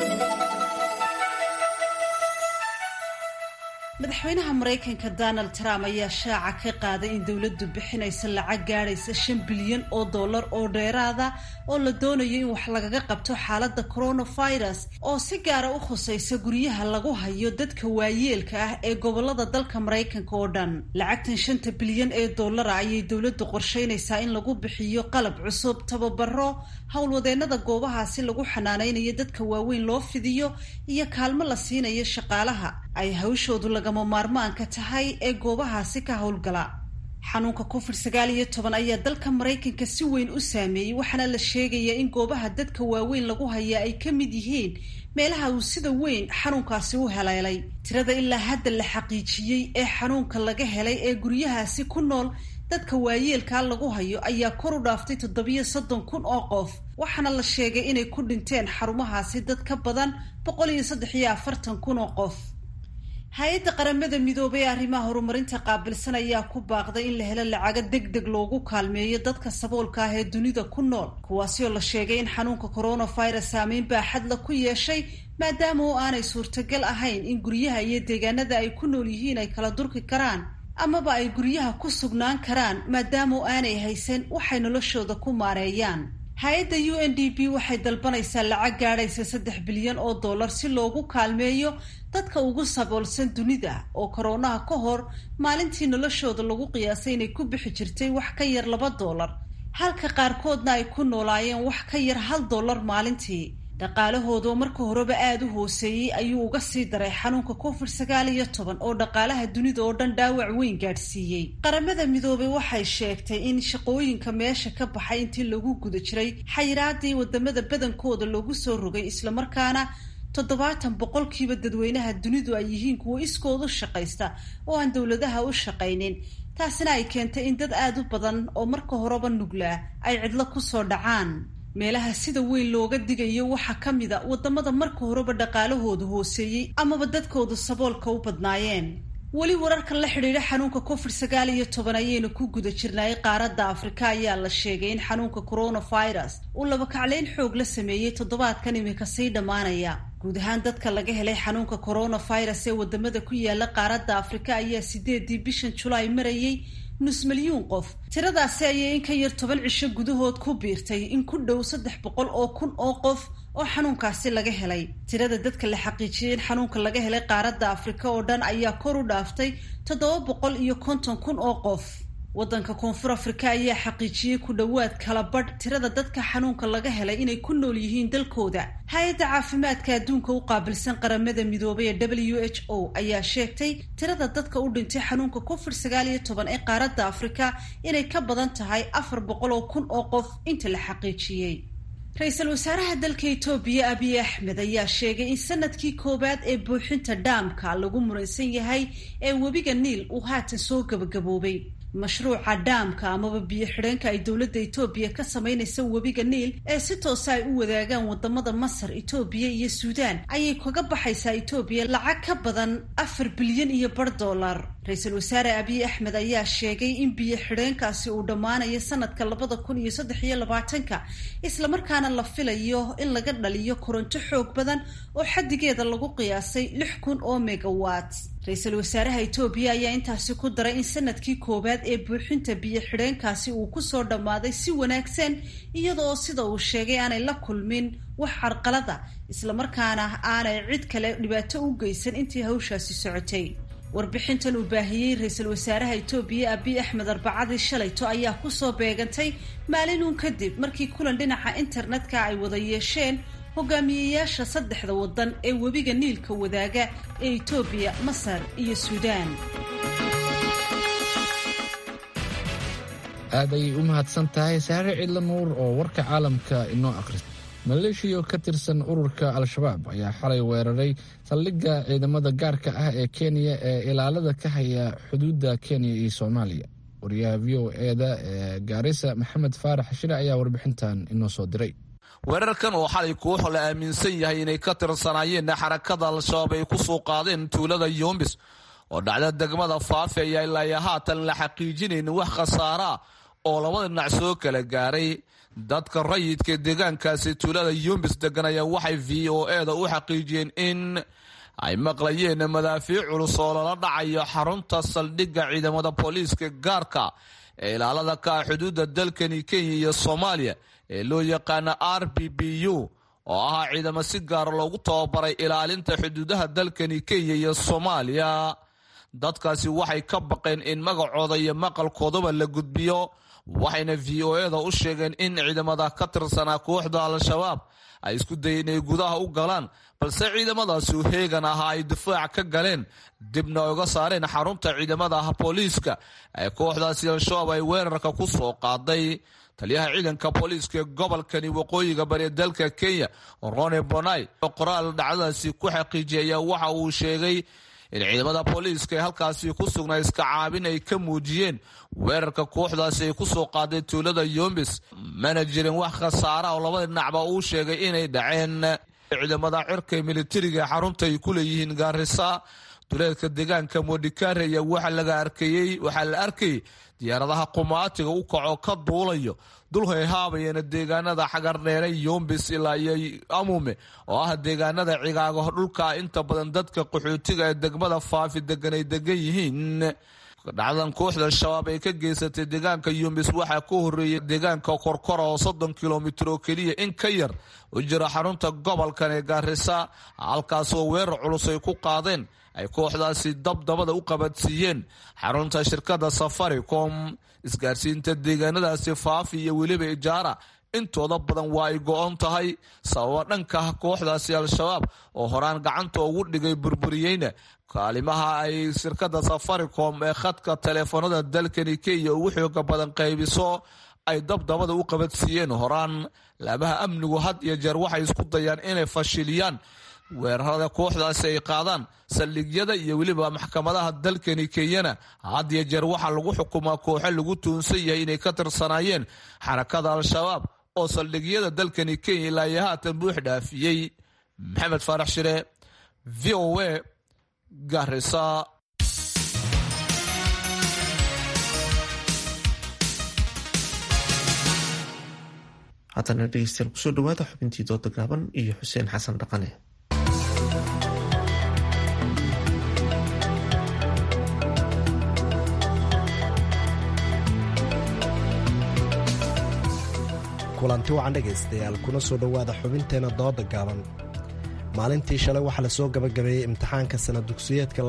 madaxweynaha maraykanka donald trump ayaa shaaca ka qaaday in dowladdu bixinaysa lacag gaadhaysa shan bilyan oo dollar oo dheeraada oo la doonayo in wax lagaga qabto xaaladda coronavirus oo si gaara u khusaysa guryaha lagu hayo dadka waayeelka ah ee gobolada dalka maraykanka oo dhan lacagtan shanta bilyan ee dollara ayay dowladdu qorsheynaysaa in lagu bixiyo qalab cusub tababaro howlwadeennada goobahaasi lagu xanaanaynayo dadka waaweyn loo fidiyo iyo kaalmo la siinayo shaqaalaha ay hawshoodu lagama maarmaanka tahay ee goobahaasi ka howlgala xanuunka covid sagaal iyo toban ayaa dalka maraykanka si weyn u saameeyey waxaana la sheegayaa in goobaha dadka waaweyn lagu hayaa ay ka mid yihiin meelaha uu sida weyn xanuunkaasi u heleelay tirada ilaa hadda la xaqiijiyey ee xanuunka laga helay ee guryahaasi ku nool dadka waayeelkaa lagu hayo ayaa kor u dhaaftay toddobiyo soddon kun oo qof waxaana la sheegay inay ku dhinteen xarumahaasi dad ka badan boqol iyo saddex iyo afartan kun oo qof hay-adda qaramada midoobay ee arrimaha horumarinta qaabilsan ayaa ku baaqday in la helo lacago deg deg loogu kaalmeeyo dadka saboolka ah ee dunida ku nool kuwaasi oo la sheegay in xanuunka coronavirus saameyn baaxadla ku yeeshay maadaama oo aanay suurtagal ahayn in guryaha iyo deegaanada ay ku nool yihiin ay kala durki karaan amaba ay guryaha ku sugnaan karaan maadaama oo aanay haysan waxay noloshooda ku maareeyaan hay-adda u n d p waxay dalbanaysaa lacag gaadhaysa saddex bilyan oo dollar si loogu kaalmeeyo dadka ugu saboolsan dunida oo koroonaha ka hor maalintii noloshooda lagu qiyaasay inay ku bixi jirtay wax ka yar laba dollar halka qaarkoodna ay ku noolaayeen wax ka yar hal dollar maalintii dhaqaalahoodaoo marka horeba aada u hooseeyey ayuu uga sii daray xanuunka covid sagaal iyo toban oo dhaqaalaha dunida oo dhan dhaawac weyn gaadhsiiyey qaramada midoobay waxay sheegtay in shaqooyinka meesha ka baxay intii lagu guda jiray xayiraadii wadamada badankooda loogu soo rogay islamarkaana toddobaatan boqolkiiba dadweynaha dunidu ay yihiin kuwo iskoodu shaqaysta oo aan dowladaha u shaqaynin taasina ay keentay in dad aada u badan oo marka horeba nuglaa ay cidlo kusoo dhacaan meelaha sida weyn looga digayo waxaa ka mid a wadamada marka horeba dhaqaalahoodu hooseeyey amaba dadkoodu saboolka u badnaayeen weli wararkan la xidhiidha xanuunka covid sagaal iyo toban ayaynu ku guda jirnay qaaradda afrika ayaa la sheegay in xanuunka coronavirus uu labakacleyn xoog la sameeyey toddobaadkan imika sii dhammaanaya guud ahaan dadka laga helay xanuunka coronavirus ee wadamada ku yaala qaaradda afrika ayaa sideedii bishan julaay marayay nus milyuun qof tiradaasi ayay in ka yar toban cisho gudahood ku biirtay in ku dhow saddex boqol oo kun oo qof oo xanuunkaasi laga helay tirada dadka la xaqiijiyey in xanuunka laga helay qaaradda afrika oo dhan ayaa kor u dhaaftay toddoba boqol iyo konton kun oo qof waddanka koonfur afrika ayaa xaqiijiyey ku dhowaad kala badh tirada dadka xanuunka laga helay inay ku nool yihiin dalkooda hay-adda caafimaadka adduunka u qaabilsan qaramada midoobay ee w h o ayaa sheegtay tirada dadka u dhintay xanuunka covid sagaal iyo toban ee qaaradda afrika inay ka badan tahay afar boqol oo kun oo qof inta la xaqiijiyey ra-iisul wasaaraha dalka etoobiya abiy axmed ayaa sheegay in sanadkii koowaad ee buuxinta dhaamka lagu muransan yahay ee webiga niil uu haatan soo gabagaboobay mashruuca dhaamka amaba biyo xidheenka ay dowladda etoobiya ka samaynaysa webiga niil ee si toosa ay u wadaagaan wadamada masar etoobiya iyo suudaan ayay kaga baxaysaa etoobiya lacag ka badan afar bilyan iyo bar dollar ra-iisul wasaare abiy axmed ayaa sheegay in biyo xidheenkaasi uu dhammaanayo sanadka labada kun iyo saddex iyo labaatanka islamarkaana la filayo in laga dhaliyo koronto xoog badan oo xaddigeeda lagu qiyaasay lix kun oo megawat ra-iisul wasaaraha etoobiya ayaa intaasi ku daray in sanadkii koowaad ee buuxinta biyo xidheenkaasi uu kusoo dhammaaday si wanaagsan iyada oo sida uu sheegay aanay la kulmin wax carqalada islamarkaana aanay cid kale dhibaato u geysan intii hawshaasi socotay warbixintan uu baahiyey ra-iisul wasaaraha etoobiya abiy axmed arbacadii shalayto ayaa kusoo beegantay maalinuun kadib markii kulan dhinaca internetka ay wada yeesheen hogaamiyeyaasha saddexda waddan ee webiga niilka wadaaga ee etoobiya masar iyo suudaan aad ayay u mahadsan tahay saare cidla nuur oo warka caalamka inoo akhrisa maleeshiya ka tirsan ururka al-shabaab ayaa xalay weeraray saldhigga ciidamada gaarka ah ee kenya ee ilaalada ka haya xuduudda kenya iyo soomaaliya wariyaha v o eda ee gaarisa maxamed faarax shire ayaa warbixintan inoo soo diray weerarkan oo xalay koox la aaminsan yahay inay ka tirsanaayeen xarakada al-shabaab ay ku soo qaadeen tuulada yumbis oo dhacda degmada faafi ayaa ilaa haatan la xaqiijinayn wax khasaaraa oo labada dhinac soo kala gaaray dadka rayidka deegaankaasi tuulada yumbis deganaya waxay v o eda u xaqiijiyeen in ay maqlayeen madaafiic culus oo lala dhacayo xarunta saldhigga ciidamada booliiska gaarka ee ilaalada ka ah xuduudda dalkani kenya iyo soomaaliya ee loo yaqaana r b b u oo ahaa ciidamo si gaara loogu tababaray ilaalinta xuduudaha dalkani kenya iyo soomaaliya dadkaasi waxay ka baqeen in magacooda iyo maqalkoodaba la gudbiyo waxayna v o eda u sheegeen in ciidamada ka tirsanaa kooxda al-shabaab ay isku dayeen inay gudaha u galaan balse ciidamadaasi u heegan ahaa ay difaac ka galeen dibna uga saareen xarunta ciidamada booliiska ee kooxdaasi al-shabaab ay weerarka ku soo qaaday taliyaha ciidanka booliiska ee gobolkani waqooyiga bari dalka kenya rone bonai oo qoraal dhacdadaasi ku xaqiijiyay ayaa waxa uu sheegay in ciidamada booliiska ee halkaasi ku sugnaa iska caabin ay ka muujiyeen weerarka kooxdaasi ay ku soo qaaday tuulada yumbis mana jirin wax khasaara oo labada dhinacba uu sheegay inay dhaceen ciidamada cirka militariga xarunta ay ku leeyihiin gaarisa duleedka deegaanka modikare ayaa waxa laga arkayey waxaa la arkayay diyaaradaha qumaatiga u kaco ka duulayo dulhay haabayana deegaanada xagardheere yumbis ilaa iyo amume oo ah deegaanada cigaago dhulka inta badan dadka qaxootiga ee degmada faafi degan ay degan yihiin dhacdan kooxda shabaab ay ka geysatay deegaanka yumbis waxaa ka horeeyay deegaanka korkora oo soddon kilomitir oo keliya in ka yar u jira xarunta gobolkan ee gaarisa halkaasoo weerar culus ay ku qaadeen ay kooxdaasi dabdabada u qabadsiiyeen xarunta shirkada safaricom isgaarsiinta deegaanadaasi faafi iyo weliba ijaara intooda badan waa ay go-on tahay sababa dhanka kooxdaasi al-shabaab oo horaan gacanta ugu dhigay burburiyeyna kaalimaha ay shirkada safaricom ee khadka taleefanada dalkani kenya ugu xooga badan qaybiso ay dabdabada u qabadsiiyeen horaan laabaha amnigu had iyo jeer waxay isku dayaan inay fashiliyaan weerarada kooxdaasi ay qaadaan saldhigyada iyo weliba maxkamadaha dalkani kenyana had iyo jeer waxaa lagu xukumaa kooxo lagu tuunsan yahay inay ka tirsanaayeen xarakada al-shabaab oo saldhigyada dalkani kenya ilaa iyo haatan buux dhaafiyey maxamed faarax shire v o a garisa haddana dhegeystayaal kusoo dhawaada xubintii dooda gaaban iyo xuseen xasan dhaqane kulanti wacan dhegaystayaal kuna soo dhowaada xubinteenna dooda gaaban maalintii shalay waxaa la soo gabagabeeyey imtixaanka sana dugsiyeedka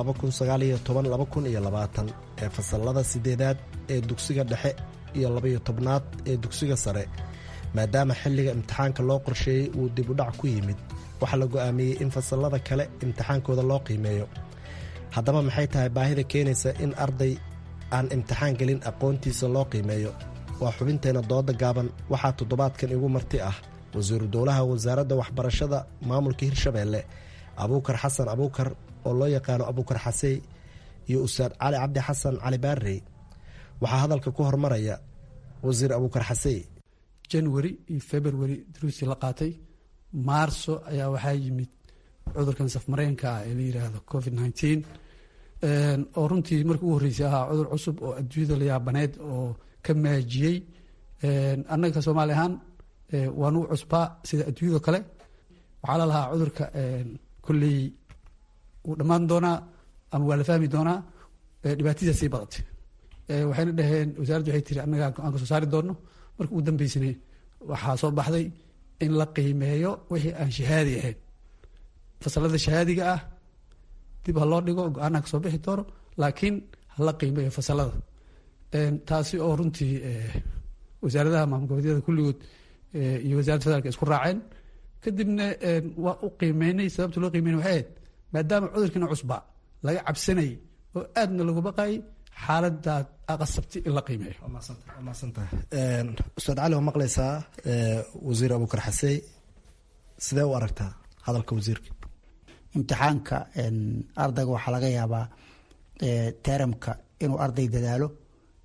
ee fasallada siddeedaad ee dugsiga dhexe iyo labaiyo tobnaad ee dugsiga sare maadaama xilliga imtixaanka loo qorsheeyey uu dib u dhac ku yimid waxaa la go'aamiyey in fasallada kale imtixaankooda loo qiimeeyo haddaba maxay tahay baahida keenaysa in arday aan imtixaan gelin aqoontiisa loo qiimeeyo waa xubinteenna dooda gaaban waxaa toddobaadkan igu marti ah wasiiru dowlaha wasaaradda waxbarashada maamulka hirshabeelle abuukar xasan abuukar oo loo yaqaano abuukar xasey iyo ustaad cali cabdi xasan cali baarey waxaa hadalka ku hormaraya wasiir abuukar xasey january iyo february duruustii la qaatay maarso ayaa waxaa yimid cudurkan safmareenka ah ee la yiraahdo covid nneteen oo runtii markii ugu horreysay ahaa cudur cusub oo adduunyada la yaabaneed oo ka maajiyey annaga soomaali ahaan waa nugu cusbaa sida adduunyado kale waxaa la lahaa cudurka kolley wuu dhammaan doonaa ama waa la fahmi doonaa dhibaatadiisa sii badatay waxayna dhaheen wasaaraddu waxay tiri annaga aan ka soo saari doonno marka ugu dambeysana waxaa soo baxday in la qiimeeyo wixii aan shahaadi ahayn fasalada shahaadiga ah dib ha loo dhigo go-aanaa kasoo bixi doono laakiin hala qiimeeyo fasalada taasi oo runtii wasaaradaha maamul goboleedyada kulligood iyo wasarada federaalk isku raaceen kadibna waa u qiimeynay sababta loo qiimeynay waxay ahayd maadaama cudurkiina cusba laga cabsanayay oo aadna lagu baqayay xaaladaad aqasabtay in la qiimeeyo ustaad cali waa maqlaysaa wasiir abuukar xasey sidee u aragtaa hadalka wasiirka imtixaanka ardayga waxaa laga yaabaa teramka inuu arday dadaalo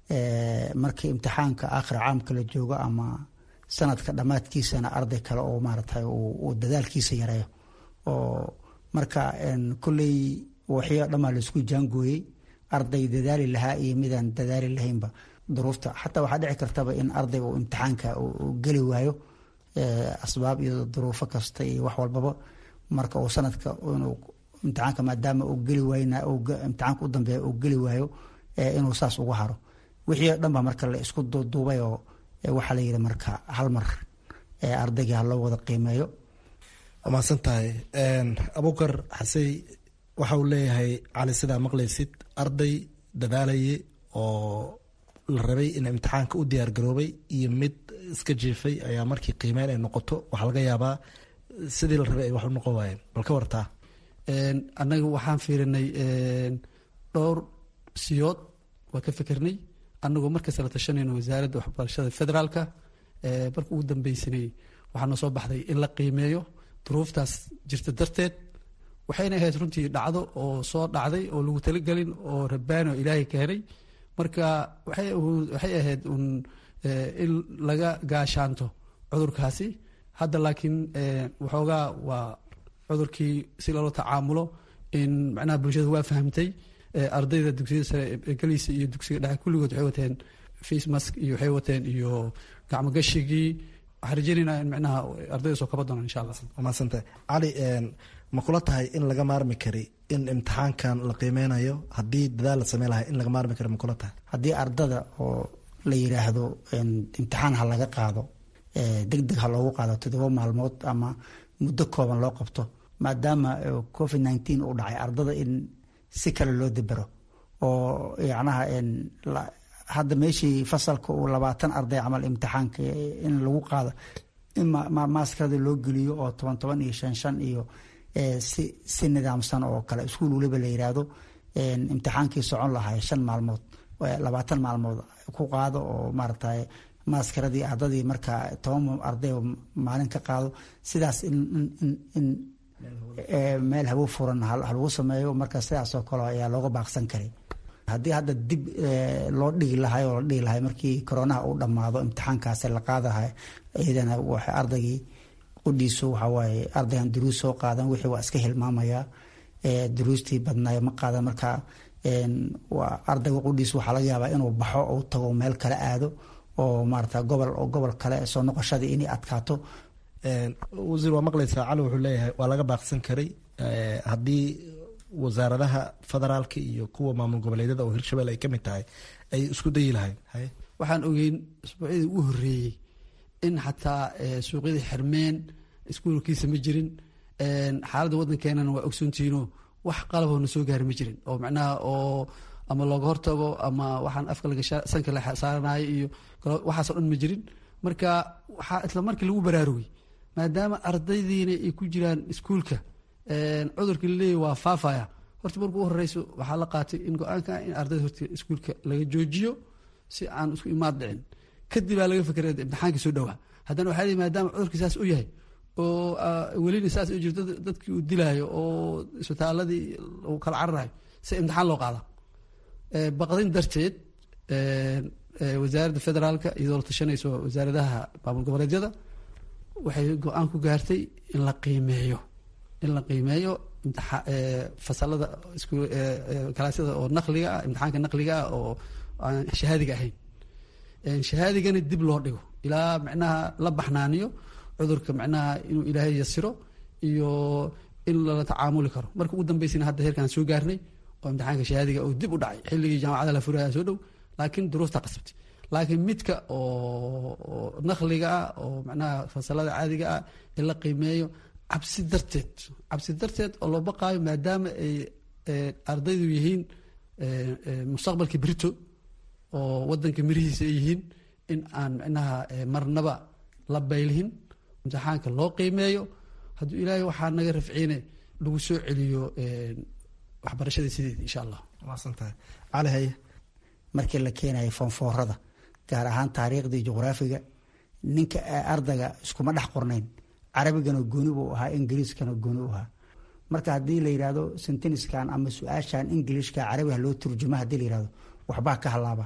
markii imtixaanka aakhir caamka la joogo ama sanadka dhammaadkiisana arday kale oo maaragtay uu dadaalkiisa yareeyo oo marka kolley waxyo dhammaa laisku jaangooyey arday dadaali lahaa iyo midaan dadaali lahaynba duruufta xataa waxaa dhici kartaba in ardayga uu imtixaanka uu geli waayo asbaab iyo duruufo kasta iyo wax walbaba marka uu sanadka inuu imtixaanka maadaama uu geli waayna imtixaanka u dambeeya uu geli waayo inuu saas ugu haro wixii o dhan ba marka la isku duuduubay oo waxaa la yidhi marka hal mar ardaygii ha loo wada qiimeeyo waa mahadsan tahay abukar xasey waxa uu leeyahay cali sidaa maqlaysid arday dadaalaye oo la rabay in imtixaanka u diyaar garoobay iyo mid iska jiifay ayaa markii qiimeyn ay noqoto waxaa laga yaabaa sidii la rabay ay wax u noqon waayeen bal ka wartaa annaga waxaan fiirinay dhowr siyood waa ka fikirnay annagoo markasta la tashanayno wasaaradda waxbarashada federaalka marka ugu dambeysanay waxaa noo soo baxday in la qiimeeyo duruuftaas jirta darteed waxayna ahayd runtii dhacdo oo soo dhacday oo lagu talagelin oo rabbaani oo ilaahay keenay marka waxay ahayd un in laga gaashaanto cudurkaasi hadda laakiin waxoogaa waa cudurkii si loola tacaamulo in macnaha bulshada waa fahamtay ardayda dugsiyada sare geliisa iyo dugsiga dhexe kulligood waxay wateen face mask iyo waxay wateen iyo gacmo gashigii waxaan rajeynaynaa in macnaha ardayda soo kaba doonaan insha allah mahadsantah cali ma kula tahay in laga maarmi kari in imtixaankan la qiimeynayo haddii dadaal la samey lahay in laga maarmi kari ma kula tahay haddii ardada oo la yiraahdo imtixaan ha laga qaado deg deg ha loogu qaado toddoba maalmood ama muddo kooban loo qabto maadaama covid nineteen uu dhacay ardada in si kale loo debero oo yacnaha hadda meeshii fasalka uu labaatan arday camal imtixaanka in lagu qaado in maaskarada loo geliyo oo toban toban iyo shan shan iyo si si nidaamsan oo kale iskuul weliba la yiraahdo imtixaankii socon lahay shan maalmood labaatan maalmood ku qaado oo maaragtay maaskaradii ardadii markaa toban arday maalin ka qaado sidaas in meel hawo furan halagu sameeyo marka sidaasoo kale ayaa looga baaqsan karay haddii hadda dib loo dhigi lahay oo la dhigi lahay markii koronaha uu dhammaado imtixaankaasi la qaadahay iyadana waxay ardaygii qudhiisu waxawaaye ardaygan duruus soo qaadan wixii waa iska hilmaamayaa duruustii badnaay ma qaadan marka ardayga qudhiisu waxaa laga yaabaa inuu baxo uu tago meel kale aado oo maarata gobol oo gobol kale soo noqoshadii inay adkaato wasiir waa maqlaysaa cali wuxuu leeyahay waa laga baaqsan karay haddii wasaaradaha federaalka iyo kuwa maamul goboleedyada oo hirshabelle ay ka mid tahay ay isku dayi lahayn waxaan ogeyn isbuucyadii ugu horreeyey in xataa suuqyadii xirmeen iskuulkiisa ma jirin xaaladda waddankeenana waa ogsoontihiino wax qalaboo na soo gaari ma jirin oo macnaha oo ama looga hortago ama waxaan afka sanka la saaranayo iyo waxaasoo dhan ma jirin marka waxaa isla markii lagu baraarugay maadaama ardaydiina ay ku jiraan iskuulka cudurkii laleeyahy waa faafaya horta marka u horeyso waxaa la qaatay in go-aanka in ardayda horta iskuulka laga joojiyo si aan isku imaad dhicin kadib baa laga fikray imtixaankii soo dhowaa haddana waxaa leeyahy maadaama cudurkii saas u yahay oo welina saas u jirto dadkii uu dilaayo oo isbitaaladii uu kala cararayo si imtixaan loo qaada baqdin darteed wasaaradda federaalka iyadoo la tashanayso wasaaradaha maamul goboleedyada waxay go-aan ku gaartay in la qiimeeyo in la qiimeeyo fasalada kalaasyada oo naqliga ah imtixaanka naqliga ah oo aan shahaadiga ahayn shahaadigana dib loo dhigo ilaa macnaha la baxnaaniyo cudurka macnaha inuu ilaahay yasiro iyo in lala tacaamuli karo marka ugu dambeysana hadda heerkaan soo gaarnay oo imtixaanka shahaadiga oo dib u dhacay xilligii jaamacada la furaya soo dhow laakiin duruufta qasabtay laakiin midka oo naqliga ah oo macnaha fasalada caadiga ah in la qiimeeyo cabsi darteed cabsi darteed oo loo baqaayo maadaama ay ardaydu yihiin mustaqbalkii berito oo wadanka mirihiisa ay yihiin in aan macnaha marnaba la baylihin imtixaanka loo qiimeeyo hadduu ilaahay waxaa naga rafciine lagu soo celiyo waxbarashada sideed insha allah maasantahay cali haye markii la keenayo foonfoorada gaar ahaan taariikhdii juqraafiga ninka ardayga iskuma dhex qornayn carabigana gooni buu ahaa ingiriiskana gooni u ahaa marka haddii la yidhahdo senteniskan ama su-aashan ingilishka carabiga loo turjuma haddii la yihahdo waxbaa ka halaaba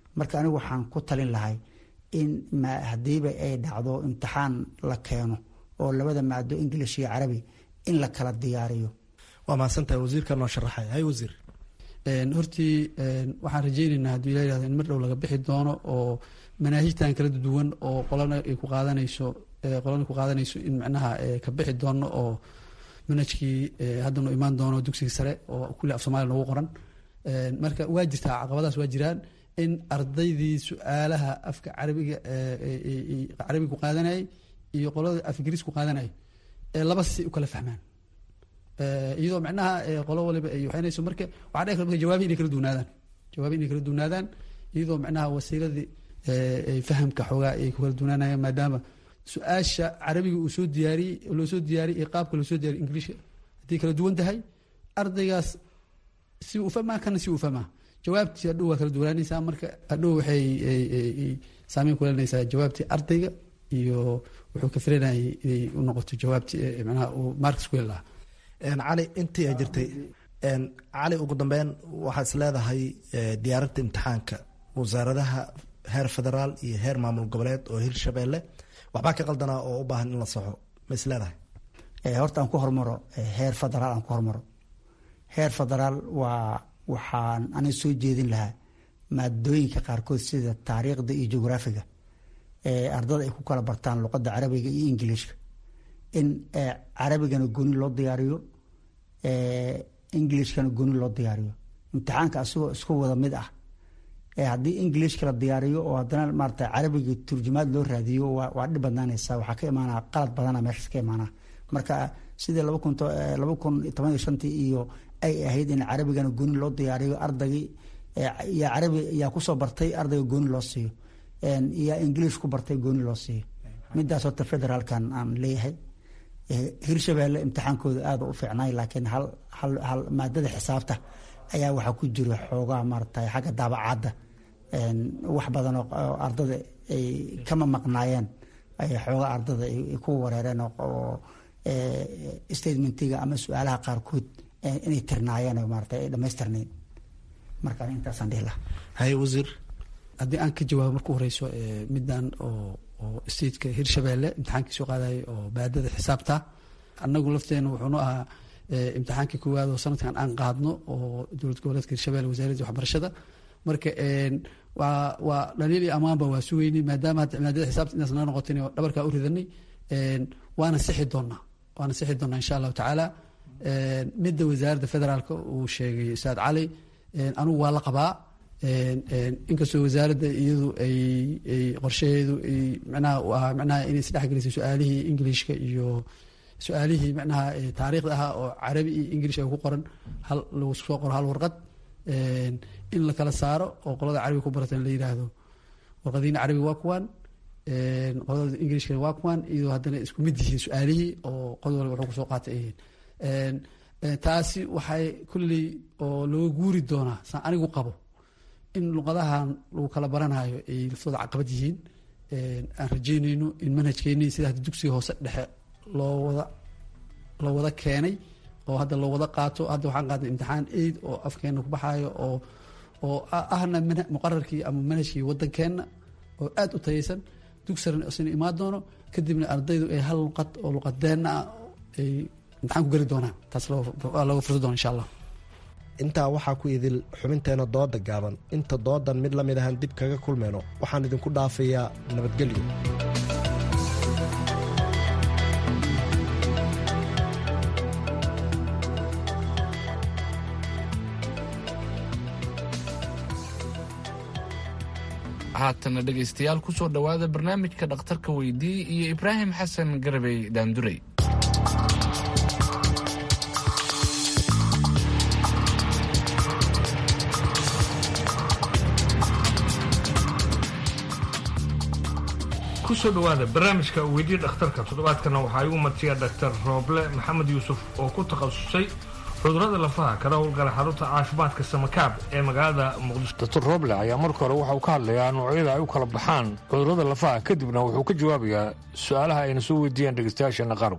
marka anigu waxaan ku talin lahay in hadiiba ay dhacdo imtixaan la keeno oo labada maado english iyo carabi in la kala diyaariyo waa mahadsantahay wasiirka noo sharaxay hay wasiir hortii waxaan rajeyneynaa hadduu ila yihahdo in mar dhow laga bixi doono oo manaahijtan kala duwan oo qolana ay ku qaadanayso qolana ku qaadanayso in macnaha ka bixi doono oo manhajkii haddanu imaan doono dugsiga sare oo kulli af somalia noogu qoran marka waa jirtaa caqabadaas waa jiraan in ardaydii su-aalaha afka carabiga carabiga ku qaadanayay iyo qolada af ingiriis ku qaadanayay laba si u kala fahmaan iyadoo macnaha qolo waliba ay waxaynayso marka waxaa dhici karta jawaabi inay kala duwnaadaan jawaabi inay kala duwnaadaan iyadoo macnaha wasiiladii fahamka xoogaa ay ku kala duwnaanayaan maadaama su-aasha carabiga uu soo diyaariyey loo soo diyaariyey iyo qaabka loo soo diyaariy ingiliishka haddii kala duwan tahay ardaygaas si uu fahmaa kana si uu fahmaa jawaabtii hadhow waa kala duwanaanaysaa marka hadhow waxay saameyn ku leelanaysaa jawaabtii ardayga iyo wuxuu ka filanayay inay u noqoto jawaabtii macnaha uu marks ku heli lahaa cali intii ay jirtay cali ugu dambeyn waxaa is leedahay diyaarinta imtixaanka wasaaradaha heer federaal iyo heer maamul goboleed oo hirshabeelle waxbaa ka qaldanaa oo u baahan in la saxo ma is leedahay horta aan ku hormaro heer federaal aan ku hormaro heer federaal waa waxaan aniga soo jeedin lahaa maadooyinka qaarkood sida taariikhda iyo jugraafiga ardada ay ku kala bartaan luqadda carabiga iyo ingiliishka in carabigana gooni loo diyaariyo ingilishkana gooni loo diyaariyo imtixaanka asigoo isku wada mid ah haddii ingilishka la diyaariyo oo haddana maarata carabiga turjumaad loo raadiyo waa dhib badnaanaysa waxaa ka imaanaa qalad badana meeshaas ka imaanaa marka sidii laba kun laba kun toban iyo shantii iyo ay ahayd in carabigana gooni loo diyaariyo ardaygii yaa carabi yaa kusoo bartay ardayga gooni loo siiyo yaa ingiliish ku bartay gooni loo siiyo midaas horta federaalkan aan leeyahay hirshabeelle imtixaankooda aada u fiicnay laakiin hal hal hal maadada xisaabta ayaa waxaa ku jira xoogaa maarata xagga daabacadda wax badan oo ardada ay kama maqnaayeen ay xoogaa ardada ay ku wareereen oo statementiga ama su-aalaha qaarkood inay tirnaayeen maarata ay dhamaystirnayn marka intaasaan dhihi lahaa haye wasiir haddii aan ka jawaabo marku horeyso middan oo oo stateka hirshabeelle imtixaankii soo qaadayay oo baadada xisaabta annagu lafteena wuxuunu ahaa imtixaankii koowaad oo sanadkan aan qaadno oo dowlad goboleedka hirshabelle wasaaradda waxbarashada marka waa waa dhaliil iyo amaanba waa sugeynay maadaama hadda maadada xisaabta inaas naga noqotin oo dhabarkaa u ridanay waana sixi doonaa waana sixi doonaa insha allahu tacaala midda wasaaradda federaalka uu sheegay ustaad cali anugu waa la qabaa inkastoo wasaaradda iyadu ay ay qorshaheedu ay micnaha u ahaa micnaha inay isdhexgelisay su-aalihii ingiliishka iyo su-aalihii micnaha taariikhda ahaa oo carabi iyo ingilish ay ku qoran hal lagu soo qoro hal warqad in la kala saaro oo qolada carabiga ku baratan la yidhaahdo warqadiina carabiga waa kuwaan qolada ingilishkana waa kuwaan iyadoo haddana isku mid yihiin su-aalihii oo qod walba wuxuu kusoo qaatay ay yihiin taasi waxay kulley oo looga guuri doonaa saan anigu qabo in luqadahan lagu kala baranayo ay laftooda caqabad yihiin aan rajeynayno in manhajkeeni sida hadda dugsiga hoose dhexe loo wada loo wada keenay oo hadda loo wada qaato hadda waxaan qaadnay imtixaan aid oo afkeena ku baxaayo oo oo ahna muqararkii ama manhajkii waddankeenna oo aada u tayaysan dugsaran isna imaan doono kadibna ardaydu ay hal luqad oo luqadeenna ah ay imtixaan ku geli doonaan taas waa looga fursa doona insha allah intaa waxaa ku idil xubinteena dooda gaaban inta doodan mid la mid ahaan dib kaga kulmayno waxaan idinku dhaafayaa nabadgelyo haatana dhegaystayaal ku soo dhowaada barnaamijka dhakhtarka weydii iyo ibraahim xasan garabey daandurey kusoo dhawaada barnaamijka weydii dhakhtarka toddobaadkana waxaa igu martiya dhaktar rooble maxamed yuusuf oo ku takhasusay cudurada lafaha kana howlgala xarunta caafimaadka samakaab ee magaalada muqdisho doctor roble ayaa marka hore waxa uu ka hadlayaa noocyada ay u kala baxaan cudurada lafaha kadibna wuxuu ka jawaabayaa su-aalaha ayna soo weydiiyeen dhegeystayaasheena qaarkood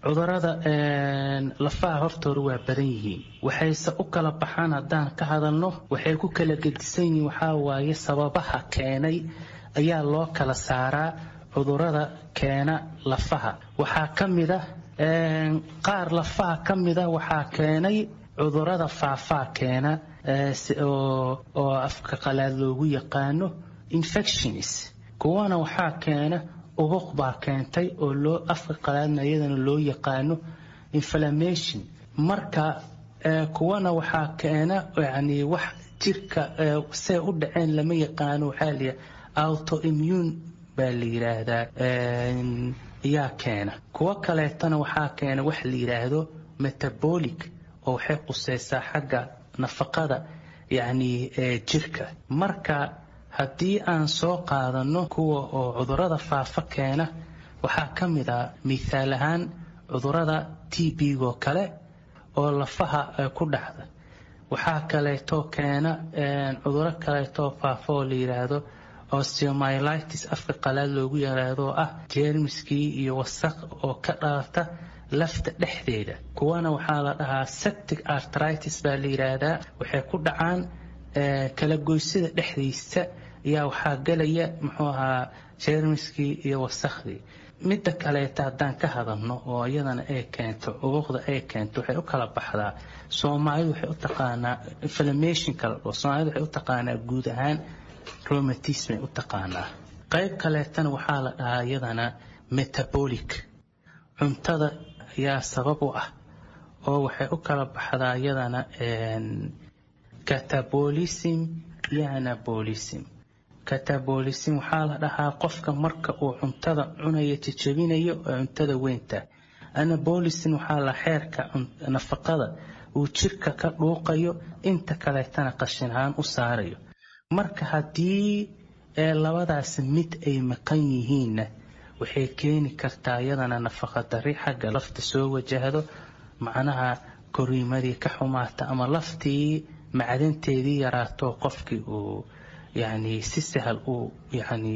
cudurada lafaha hortooda waa badan yihiin waxayse u kala baxaan haddaan ka hadalno waxay ku kala gedisan yihiin waxaa waaye sababaha keenay ayaa loo kala saaraa cudurada keena lafaha waxaa ka mid ah qaar lafaha ka mida waxaa keenay cudurada faafaa keena oo afka qalaad loogu yaqaano infections kuwana waxaa keena ubuq baa keentay oo loo afka qalaadna iyadana loo yaqaano inflammation marka kuwana waxaa keena yani wax jirka see u dhaceen lama yaqaano waxaa la autoimmune baa la yidhaahdaa ayaa keena kuwo kaleetana waxaa keena wax la yidhaahdo metabolic oo waxay quseysaa xagga nafaqada yacni jirka marka haddii aan soo qaadano kuwa oo cudurada faafa keena waxaa ka mid ah mithaal ahaan cudurada t b-go kale oo lafaha ku dhacda waxaa kaleeto keena cuduro kaleetoo faafa oo la yidhaahdo osteomyelitis afka qalaad loogu yaraado oo ah jeermiskii iyo wasaq oo ka dhalata lafta dhexdeeda kuwana waxaa la dhahaa septic artritis baa la yidhaahdaa waxay ku dhacaan kala goysida dhexdiisa ayaa waxaa galaya muxuu ahaa jeermiskii iyo wasakhdii midda kaleeta haddaan ka hadalno oo iyadana ay keento ubuqda ay keento waxay u kala baxdaa soomaalidu waxay u taqaanaa inflammation kala dhoo soomaalidu waxay u taqaanaa guud ahaan romatismay u taqaanaa qayb kaleetana waxaa la dhahaa iyadana metabolic cuntada ayaa sabab u ah oo waxay u kala baxdaa iyadana catabolism iyo anabolism catabolism waxaa la dhahaa qofka marka uu cuntada cunayo jajabinayo oo cuntada weynta anabolism waxaa la xeerka nafaqada uu jirka ka dhuuqayo inta kaleetana qashin ahaan u saarayo marka haddii labadaas mid ay maqan yihiinna waxay keeni kartaa iyadana nafaqa dari xagga lafta soo wajahdo macnaha koriimadii ka xumaata ama laftii macdanteedii yaraato qofkii uu yani si sahal uu yani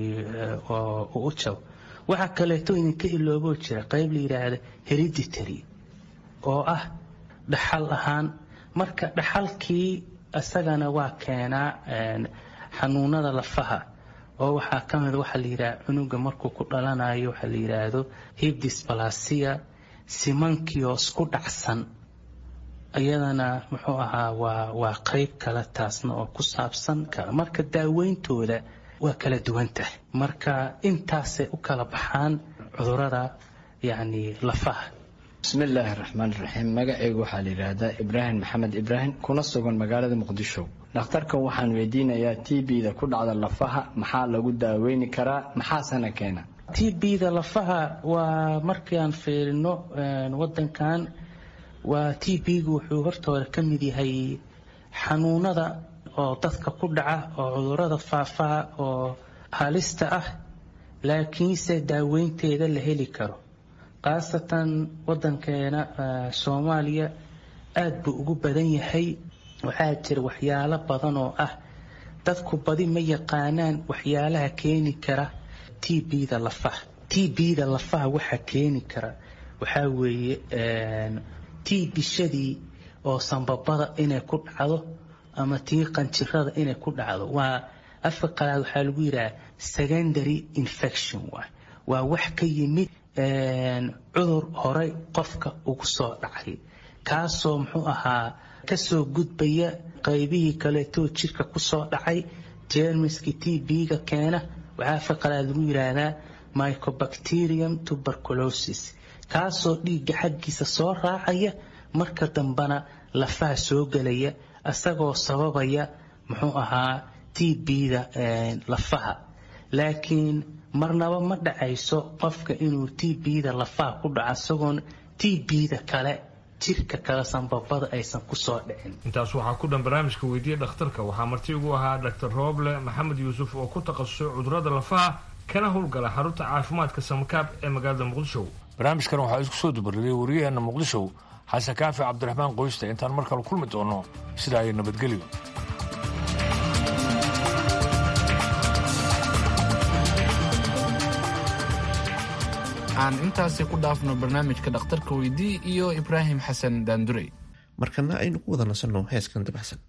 u jabo waxaa kaleeto idinka ilooboo jira qayb la yidhaahda hereditary oo ah dhaxal ahaan marka dhaxalkii isagana waa keenaa xanuunada lafaha oo waxaa ka mid waxaa la yidhaha cunuga markuu ku dhalanayo waxaa la yidhaahdo hibdisbalasia simankioo isku dhacsan iyadana muxuu ahaa waa waa qeyb kale taasna oo ku saabsan marka daaweyntooda waa kala duwan tahay marka intaasay u kala baxaan cudurada yacni lafaha bismi illaahi raxmaan raxiim magacaygu waxaa la yidhaahdaa ibraahim maxamed ibraahim kuna sugan magaalada muqdisho dhakhtarkan waxaan weydiinayaa t b-da ku dhacda lafaha maxaa lagu daaweyni karaa maxaasana keena t b-da lafaha waa markii aan fiirino wadankan waa t b-gu wuxuu hortooda ka mid yahay xanuunada oo dadka ku dhaca oo cudurada faafaha oo halista ah laakiinse daaweynteeda la heli karo khaasatan wadankeena soomaaliya aada buu ugu badan yahay waxaa jira waxyaalo badan oo ah dadku badi ma yaqaanaan waxyaalaha keeni kara t b-da lafaha t b-da lafaha waxa keeni kara waxaa weeye tii bishadii oo sambabada inay ku dhacdo ama tii qanjirada inay ku dhacdo waa afka qalaad waxaa lagu yidhaha secondary infection waay waa wax ka yimid cudur horey qofka ugu soo dhacay kaasoo muxuu ahaa kasoo gudbaya qaybihii kaleetoo jirka kusoo dhacay jermiski t b-ga keena waxaa afka qalaad lagu yidhaahdaa mycobacterium tuberculosis kaasoo dhiigga xaggiisa soo raacaya marka dambana lafaha soo gelaya isagoo sababaya muxuu ahaa t b-da lafaha laakiin marnaba ma dhacayso qofka inuu t b-da lafaha ku dhaco isagoon t b-da kale jirka kale sanbabada aysan kusoo dhicin intaas waxaa ku dhan barnaamijka weydiiya dhakhtarka waxaa marti ugu ahaa dhaktar rooble maxamed yuusuf oo ku takhasusay cudurada lafaha kana howlgala xarunta caafimaadka samakaab ee magaalada muqdisho barnaamijkan waxaa isku soo dubariyey wariyaheenna muqdisho xasan kaafi cabdiraxmaan qoysta intaan mar kale kulmi doono sidaa iyo nabadgelyo aan intaasi ku dhaafno barnaamijka dhakhtarka weydii iyo ibraahim xasan daandurey markana aynu ku wada nasanno heeskan dabacsan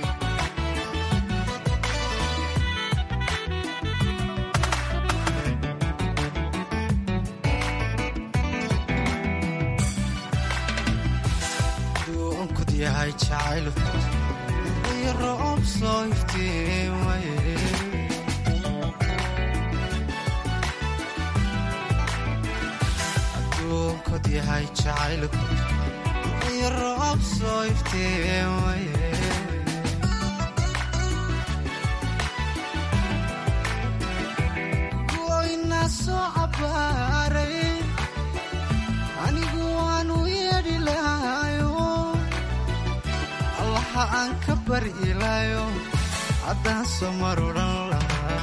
goyna soo cabaaray anigu waanu yeedhi lahayo allaha aan ka bari ilaayo haddaan soo marudhan lahaa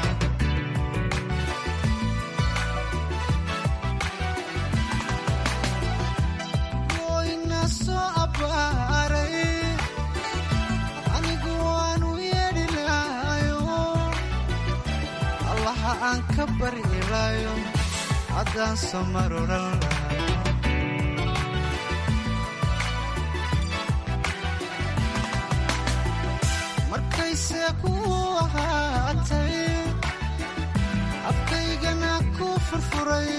goyna soo abbaaray anigu waanu yeedhi lahayo allaha aan ka bari ilaayo haddaan soo marudhan lahaa markayse ku ahaatay afkaygana ku furfuray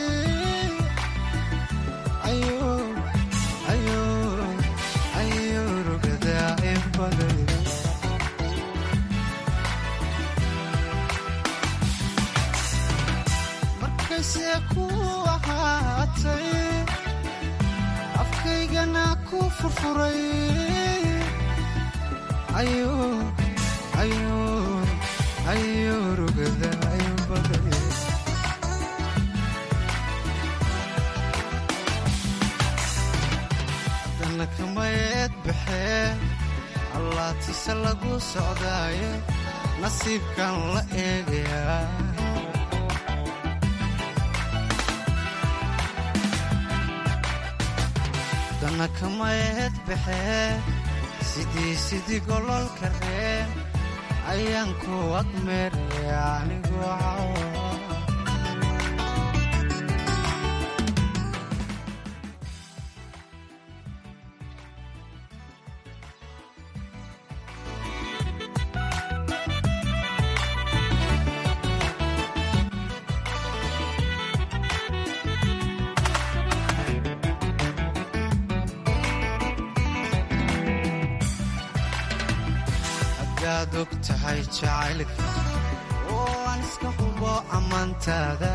ayo rugadaa inbaday markayse ku ahaatay afkaygana ku furfuray ayo rugadaa inbaday haddana kamayeed baxee allaatise lagu socdaaye nasiibkan la eegayaa haddana kamayeed baxee sidii sidii gololka reen ayaan ku agmeeraya anigu cawa hadaad og tahay jacaylka oo aan iska hubo ammaantaada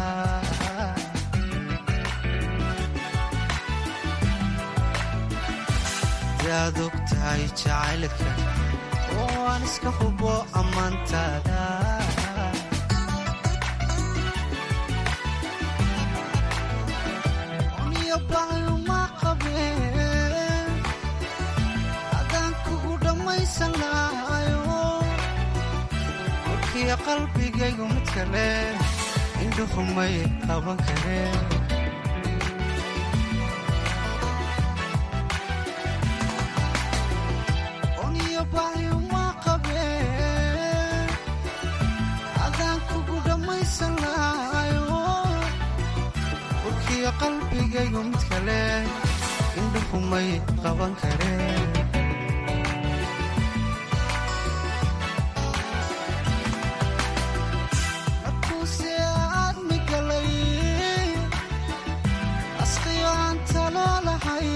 hadaad og tahay jacaylka oo aan iska hubo ammaantaada niyo baayuma qabeen adaan kugu dhammaysan lahayo warkiya qalbigaygu mid kale indhuhumay qaban kareen oniyo baayuma qabeen adaan kugu dhammaysan lahayo warkiya qalbigaygu mid kale indhuhumay qaban kareen markuuse aad migalay asqiyo aan talo lahay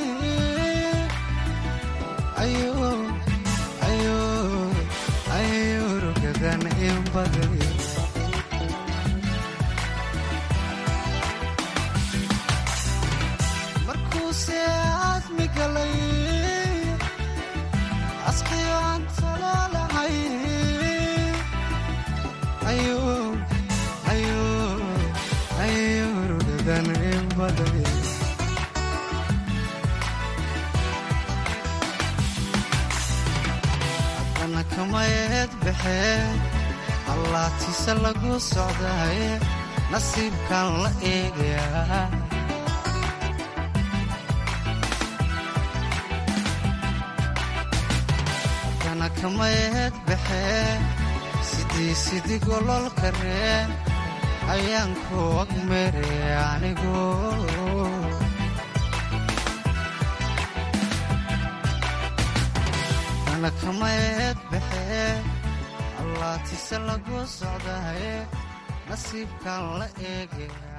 ayo rugadan inbaday markuuse aad migalay asqiyo aan talo lahay ayo rugadan inbaday haddana kamayeed baxee allaatiise lagu socdaaye nasiibkan la eegayaa haddana kamayeed baxee sidii sidii gololka reen ayaan ku agmeeraya anigu waxna kama eed baxee allaatise lagu socdaye nasiibkan la eege